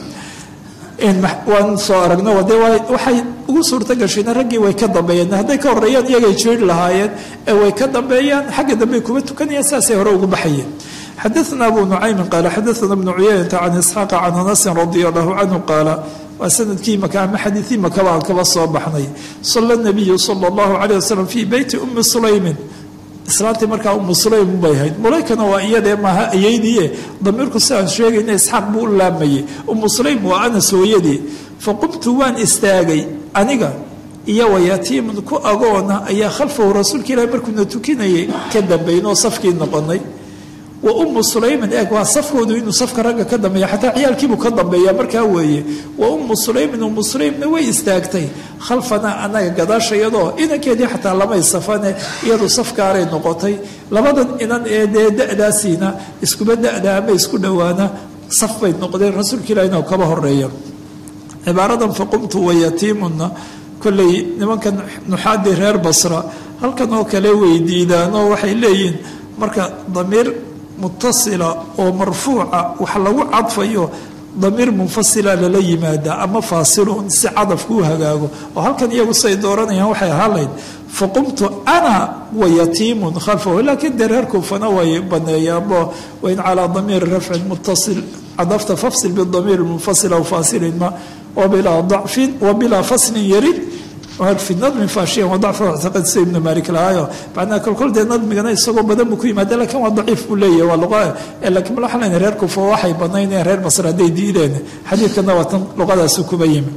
waan soo aragno de waxay ugu suurta gashayna raggii way ka dambeeyeen hadday ka horeeyaan iyagay jeeri lahaayeen ee way ka dambeeyaan xagga dambey kuma tukanayaan saasay hore ugu baxayeen xadaana abu nucaymin qaala xadaana bnu cuyaynata can isxaaqa can anasin radia allahu canhu qaala waa sanadkii maka ama xadiiii makaba aan kaba soo baxnay sala nabiyu sala allahu calayh wasalam fii beyti ummi sulaymin islaantii markaa umu sulaym bay ahayd mulaykana waa iyadee maaha ayeydiye damiirku si aan sheegayna isxaaq buu u laamayay umu sulaym waa anas hooyadii fa qumtu waan istaagay aniga iyo wayatiimun ku agoona ayaa khalfahu rasuulka ilahi markuuna tukinayay ka dambaynoo safkii noqonay wa ummu sulaymin eeg waa safkoodu inuu safka ragga ka dambeeya xataa ciyaalkiibuu ka dambeeya markaa weeye wa ummu sulaymin ummu sulaymna way istaagtay khalfanaa anaga gadaashayadoo inankeedii xataa lamay safane iyadu safkaaray noqotay labadan inan ee dee da-daasiina iskuba da-da ama isku dhowaana saf bay noqdeen rasuulka ilahina kaba horeeya cibaaradan faqumtu wayatiimunna kolley nimankan nuxaadii reer basra halkan oo kale weydiidaanoo waxay leeyihiin marka damiir mutasila oo marfuuca wax lagu cadfayo damiir munfasila lala yimaada ama faasilun si cadafku u hagaago oo halkan iyagu say dooranayaan waxay ahaan lahayd faqumtu ana wayatiimun khalfahu laakiin dee reer kuufana way baneeyaanbo wain calaa damiiri rafcin mutasil cadafta fafsil bidamiir munfasil aw faasilin ma wabilaa dacfin wabilaa faslin yarid fi nadmi faashiyan waa dacfa muctaqad sida ibnu malik lahaayo macnaa kolkol dee nadmigana isagoo badan buu ku yimaada lakin waa daciif buu leeyahay waa luqa lakin ma waxaan lena reer kufa waxay banaynayaan reer masr hadday diideen xadiidkana waa tan luqadaasi kuba yimi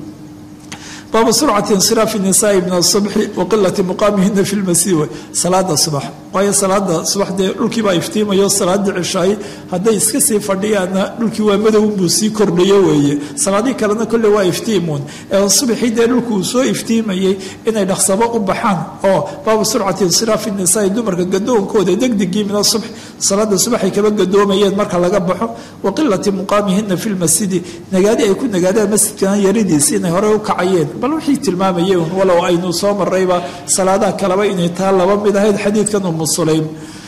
baabu surcati insiraafi nisaai min asubxi wa qilati muqaamihina fi lmasiiwa salaada subax waayo salaada subax dee dhulkii baa iftiimayo salaadii cishaay hadday iska sii fadhiyaanna dhulkii waa madowbuu sii kordhayo weeye salaadii kalena kolle waa iftiimuun ee subaxii dee dhulku uu soo iftiimayay inay dhaqsabo u baxaan oo baabu surcati insiraafi nisaai dumarka gadoonkooda degdegii min asubx salaada subaxay kaba gadoomayeen marka laga baxo wa qilati muqaamihina fi lmasjidi nagaadi ay ku nagaadaan masjidkana yaridiisi inay horey u kacayeen bal wixii tilmaamayay un walow aynu soo marayba salaadaha kaleba inay taa laba mid ahayd xadiidkan umu sulaym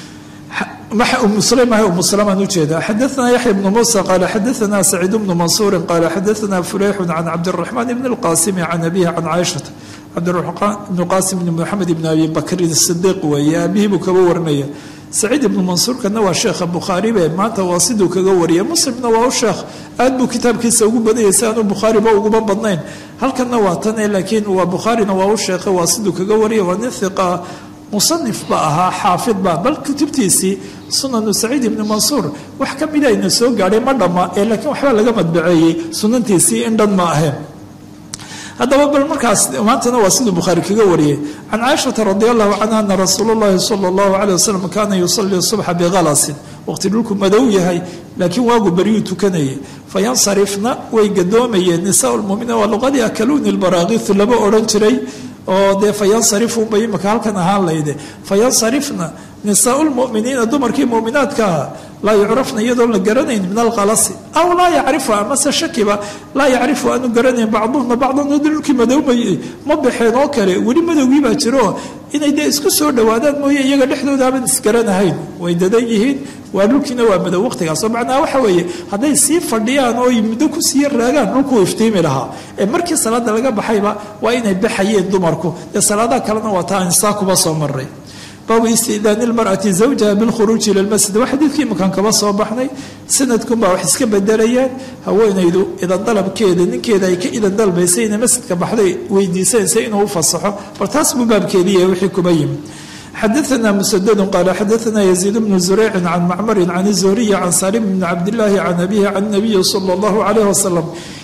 umu sulaym ah umu salamaan ujeeda xadaana yaxya bnu muusa qaala xadaana saciid bnu mansuurin qaala xadaana fuleyxun can cabdiraxmaan ibni lqaasimi can abihi can caaishata cabdiraxmaan ibnu qaasim ibni moxamed ibni abi bakrin sidiiq weeye aabihii buu kaba warinaya saciid ibnu mansuurkana waa sheekha bukhaaribe maanta waa siduu kaga wariyay muslimna waa u sheekh aad buu kitaabkiisa ugu badanyay si aanu bukhaariba uguma badnayn halkanna waa tane laakiin waa bukhaarina waa u sheekha waa siduu kaga wariyay waa nin hiqa musanif ba ahaa xaafid ba bal kutubtiisii sunanu saciid ibni mansuur wax ka mida ayna soo gaadhay ma dhamma ee laakiin waxbaa laga madbaceeyey sunantiisii in dhan ma aheen haddaba bal markaas maantana waa siduu bukhaari kaga wariyay can caaishata radi allahu canha ana rasuul llahi sala allahu caleyh wasalam kaana yusalii subxa bikhalasin waqti dhulku madow yahay laakiin waagu beryuu tukanayay fayansarifna way gadoomayeen nisaa lmuminiin waa luqadii akaluuni lbaraakiisu lama odhan jiray oo dee fayansarifunba imika halkan ahaan layde fayansarifna nisaau lmuminiina dumarkii muminaadkaa laa yucrafna iyadoon la garanayn min alqalasi aw laa yacrifu amase shakiba laa yacrifu aanu garanayn bacduhuna bacdan dhulkii madowmayay ma baxeen oo kale weli madowgii baa jiro inay dee isku soo dhowaadaan mooye iyaga dhexdooda aban isgaranahayn way dadan yihiin waa dhulkiina waa madow waqtigaasoo macnaha waxa weeye hadday sii fadhiyaan oo muddo kusii raagaan dhulkuu iftiimi lahaa ee markii salaada laga baxayba waa inay baxayeen dumarku dee salaadaha kalena waa taa insaa kuba soo maray baabu istidaani lmar'ati zawjaha bilkhuruuji ila lmasjid waa xadiidkii imakaan kaba soo baxnay sanadkunbaa wax iska bedelayaan haweenaydu idan dalabkeeda ninkeeda ay ka idan dalbaysay inay masjidka baxday weydiisanaysa inuu u fasaxo bal taas buu baabkeediiya wixii kuba yimi xadaana musadadu qaala xadaana yaziid bnu zureycin can macmarin can zuhriyi can salim bni cabdillaahi can abihi can nabiyi sala allahu calayh wasalam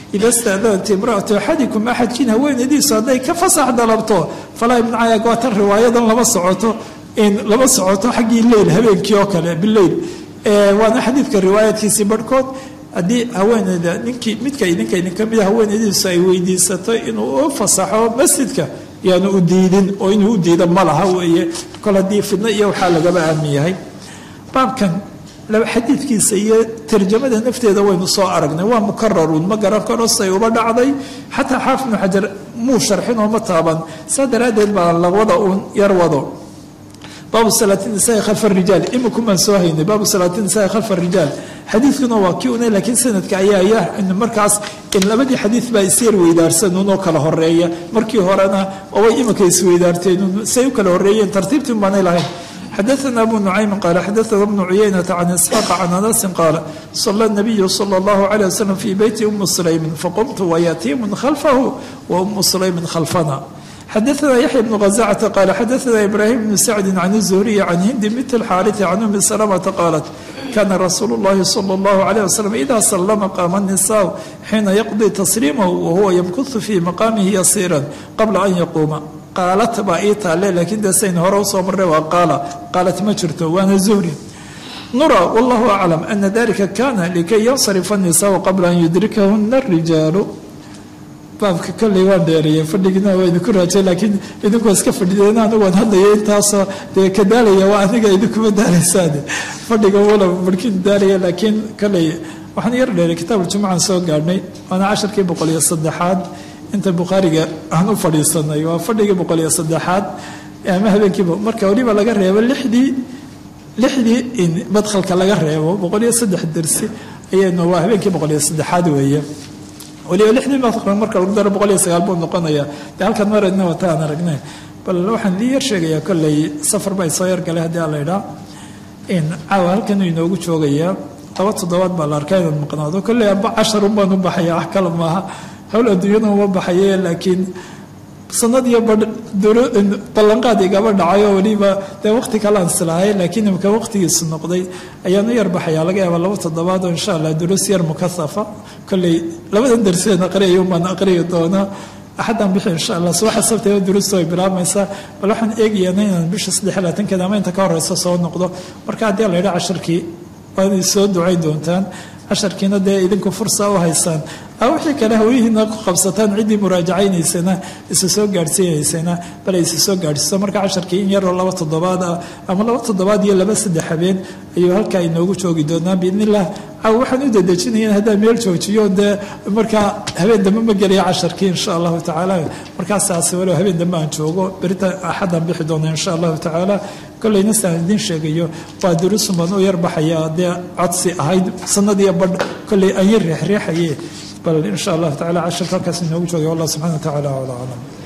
ida staadanat imraatu axadikum axadkiin haweenadiisu hadday ka fasax dalabto falaa ibnacaya waa tan riwaayadan lama socoto lama socoto xaggii leyl habeenkii oo kale bileyl waana xadiidka riwaayaadkiisii barhkood haddii haweeneyda ninkii midka idinka idinka mida haweeneydiisu ay weydiisato inuu u fasaxo masjidka yaanu u diidin oo inuu u diida ma laha weeye kol haddii fidno iyo waxaa lagaba aamin yahay baabkan xadiidkiisa iyo tarjamada nafteeda waynu soo aragnay waa mukararun ma garan karo say uba dhacday xataa xaafid ibnu xajar muu sharxin oo ma taaban saa daraaddeed baa lawada uun yar wado baabu salaati nisaai khalfa rijaal imikumaan soo haynay baabu salaati nisaai khalfa rijaal xadiidkuna waa kii una laakiin sanadka ayaa markaas labadii xadiid baa isyar weydaarsanun oo kala horeeya markii horena oobay imika isweydaarteen say u kala horeeyeen tartiibtii baanay lahayn xadaana abu nucaymin qaala xadaana bnu cuyaynata can isxaaqa can anasin qaala sala nabiyu sala allahu calay wasalam fii beyti umu sulaymin faqumtu wayatiimun khalfahu wa umu sulaymin khalfana xadaana yaxya bnu ghazacata qaala xadaana ibraahim bnu sacdin can zuhriyi can hindi bint alxaariti can umi salamata qaalat kana rasuulu llahi sala allahu calayh wasalam ida sallama qaama nisaau xiina yaqdii tasliimahu wahuwa yamkuhu fii maqaamihi yasiiran qabla an yaquuma qaalat baa ii taalle laakiin dee sayn hore usoo marray waa qaala qaalat ma jirto waana zuhri nura wallahu aclam ana dalika kana likay yansarifa nisaau qabla an yudrikahuna arijaalu baabka kolley waan dheereeyey fadhigina waa idinku raajay laakiin idinkoo iska fadhideen anigu waan hadlaya intaasoo dee ka daalaya waa aniga idinkuma daalaysaane fadhiga wala barkin daalaya laakiin kolley waxaan yar dheeray kitaabuljumucan soo gaadhnay waana casharkii boqol iyo saddexaad inta bukhaariga aan u fadhiisanay waa fadhigii boqol iyo saddexaad ama habeenkiiba marka weliba laga reebo lixdii lixdii in madkhalka laga reebo boqol iyo saddex dersi ayaynu waa habeenkii boqol iyo saddexaad weeye waliba lixdii madkal marka lagu daro boqol iyo sagaal buu noqonayaa dee halkan maradna wata aan aragnay bal waxaan idin yar sheegayaa kolley safar baa soo yargalay haddii aan la idhaa in caawa halkan inoogu joogayaa laba toddobaad baa la arkaa inaad maqnaado kolley aba casharun baan u baxaya wax kale maaha hawl adduunyada uma baxaye laakiin sanad iyo ballanqaad igaba dhacayoo weliba dee waqti kale aan islahay laakiin imika waqtigiisu noqday ayaan u yar baxaya laga yaaba laba toddobaad oo insha allah duruus yar mukasafa kolley labadan darseen aqriyayo baan aqriyi doonaa axaddaan bixi insha allah subaxa sabteeda duruustu ay bilaabmaysaa bal waxaan eegayaana inaan bisha saddex iyo labaatankeeda ama inta ka horeysa soo noqdo marka haddii la yidha casharkii waad soo ducayn doontaan casharkiina dee idinku fursa u haysaan wixii kale hawyihiina ku qabsataan ciddii muraajacaynaysana isa soo gaadhsiinaysana bal ay isa soo gaadhsiiso marka casharkii in yaroo laba toddobaad ah ama laba toddobaad iyo laba saddex habeen ayuu halkaa inoogu joogi doonaa biidnillah caaw waxaan u dadejinaya haddaan meel joojiyo dee markaa habeen dambe ma gelaya casharkii insha allahu tacaala markaasaas walow habeen dambe aan joogo berita axaddaan bixi doona insha allahu tacaala kollayna saan idiin sheegayo waa duruusun baan u yarbaxaya dee codsi ahayd sanad iyo badh kollay aan yar reexreexaye bal insha allahu tacala casharka halkaas inoogu joogay wallah subxana wa tacala acla aclam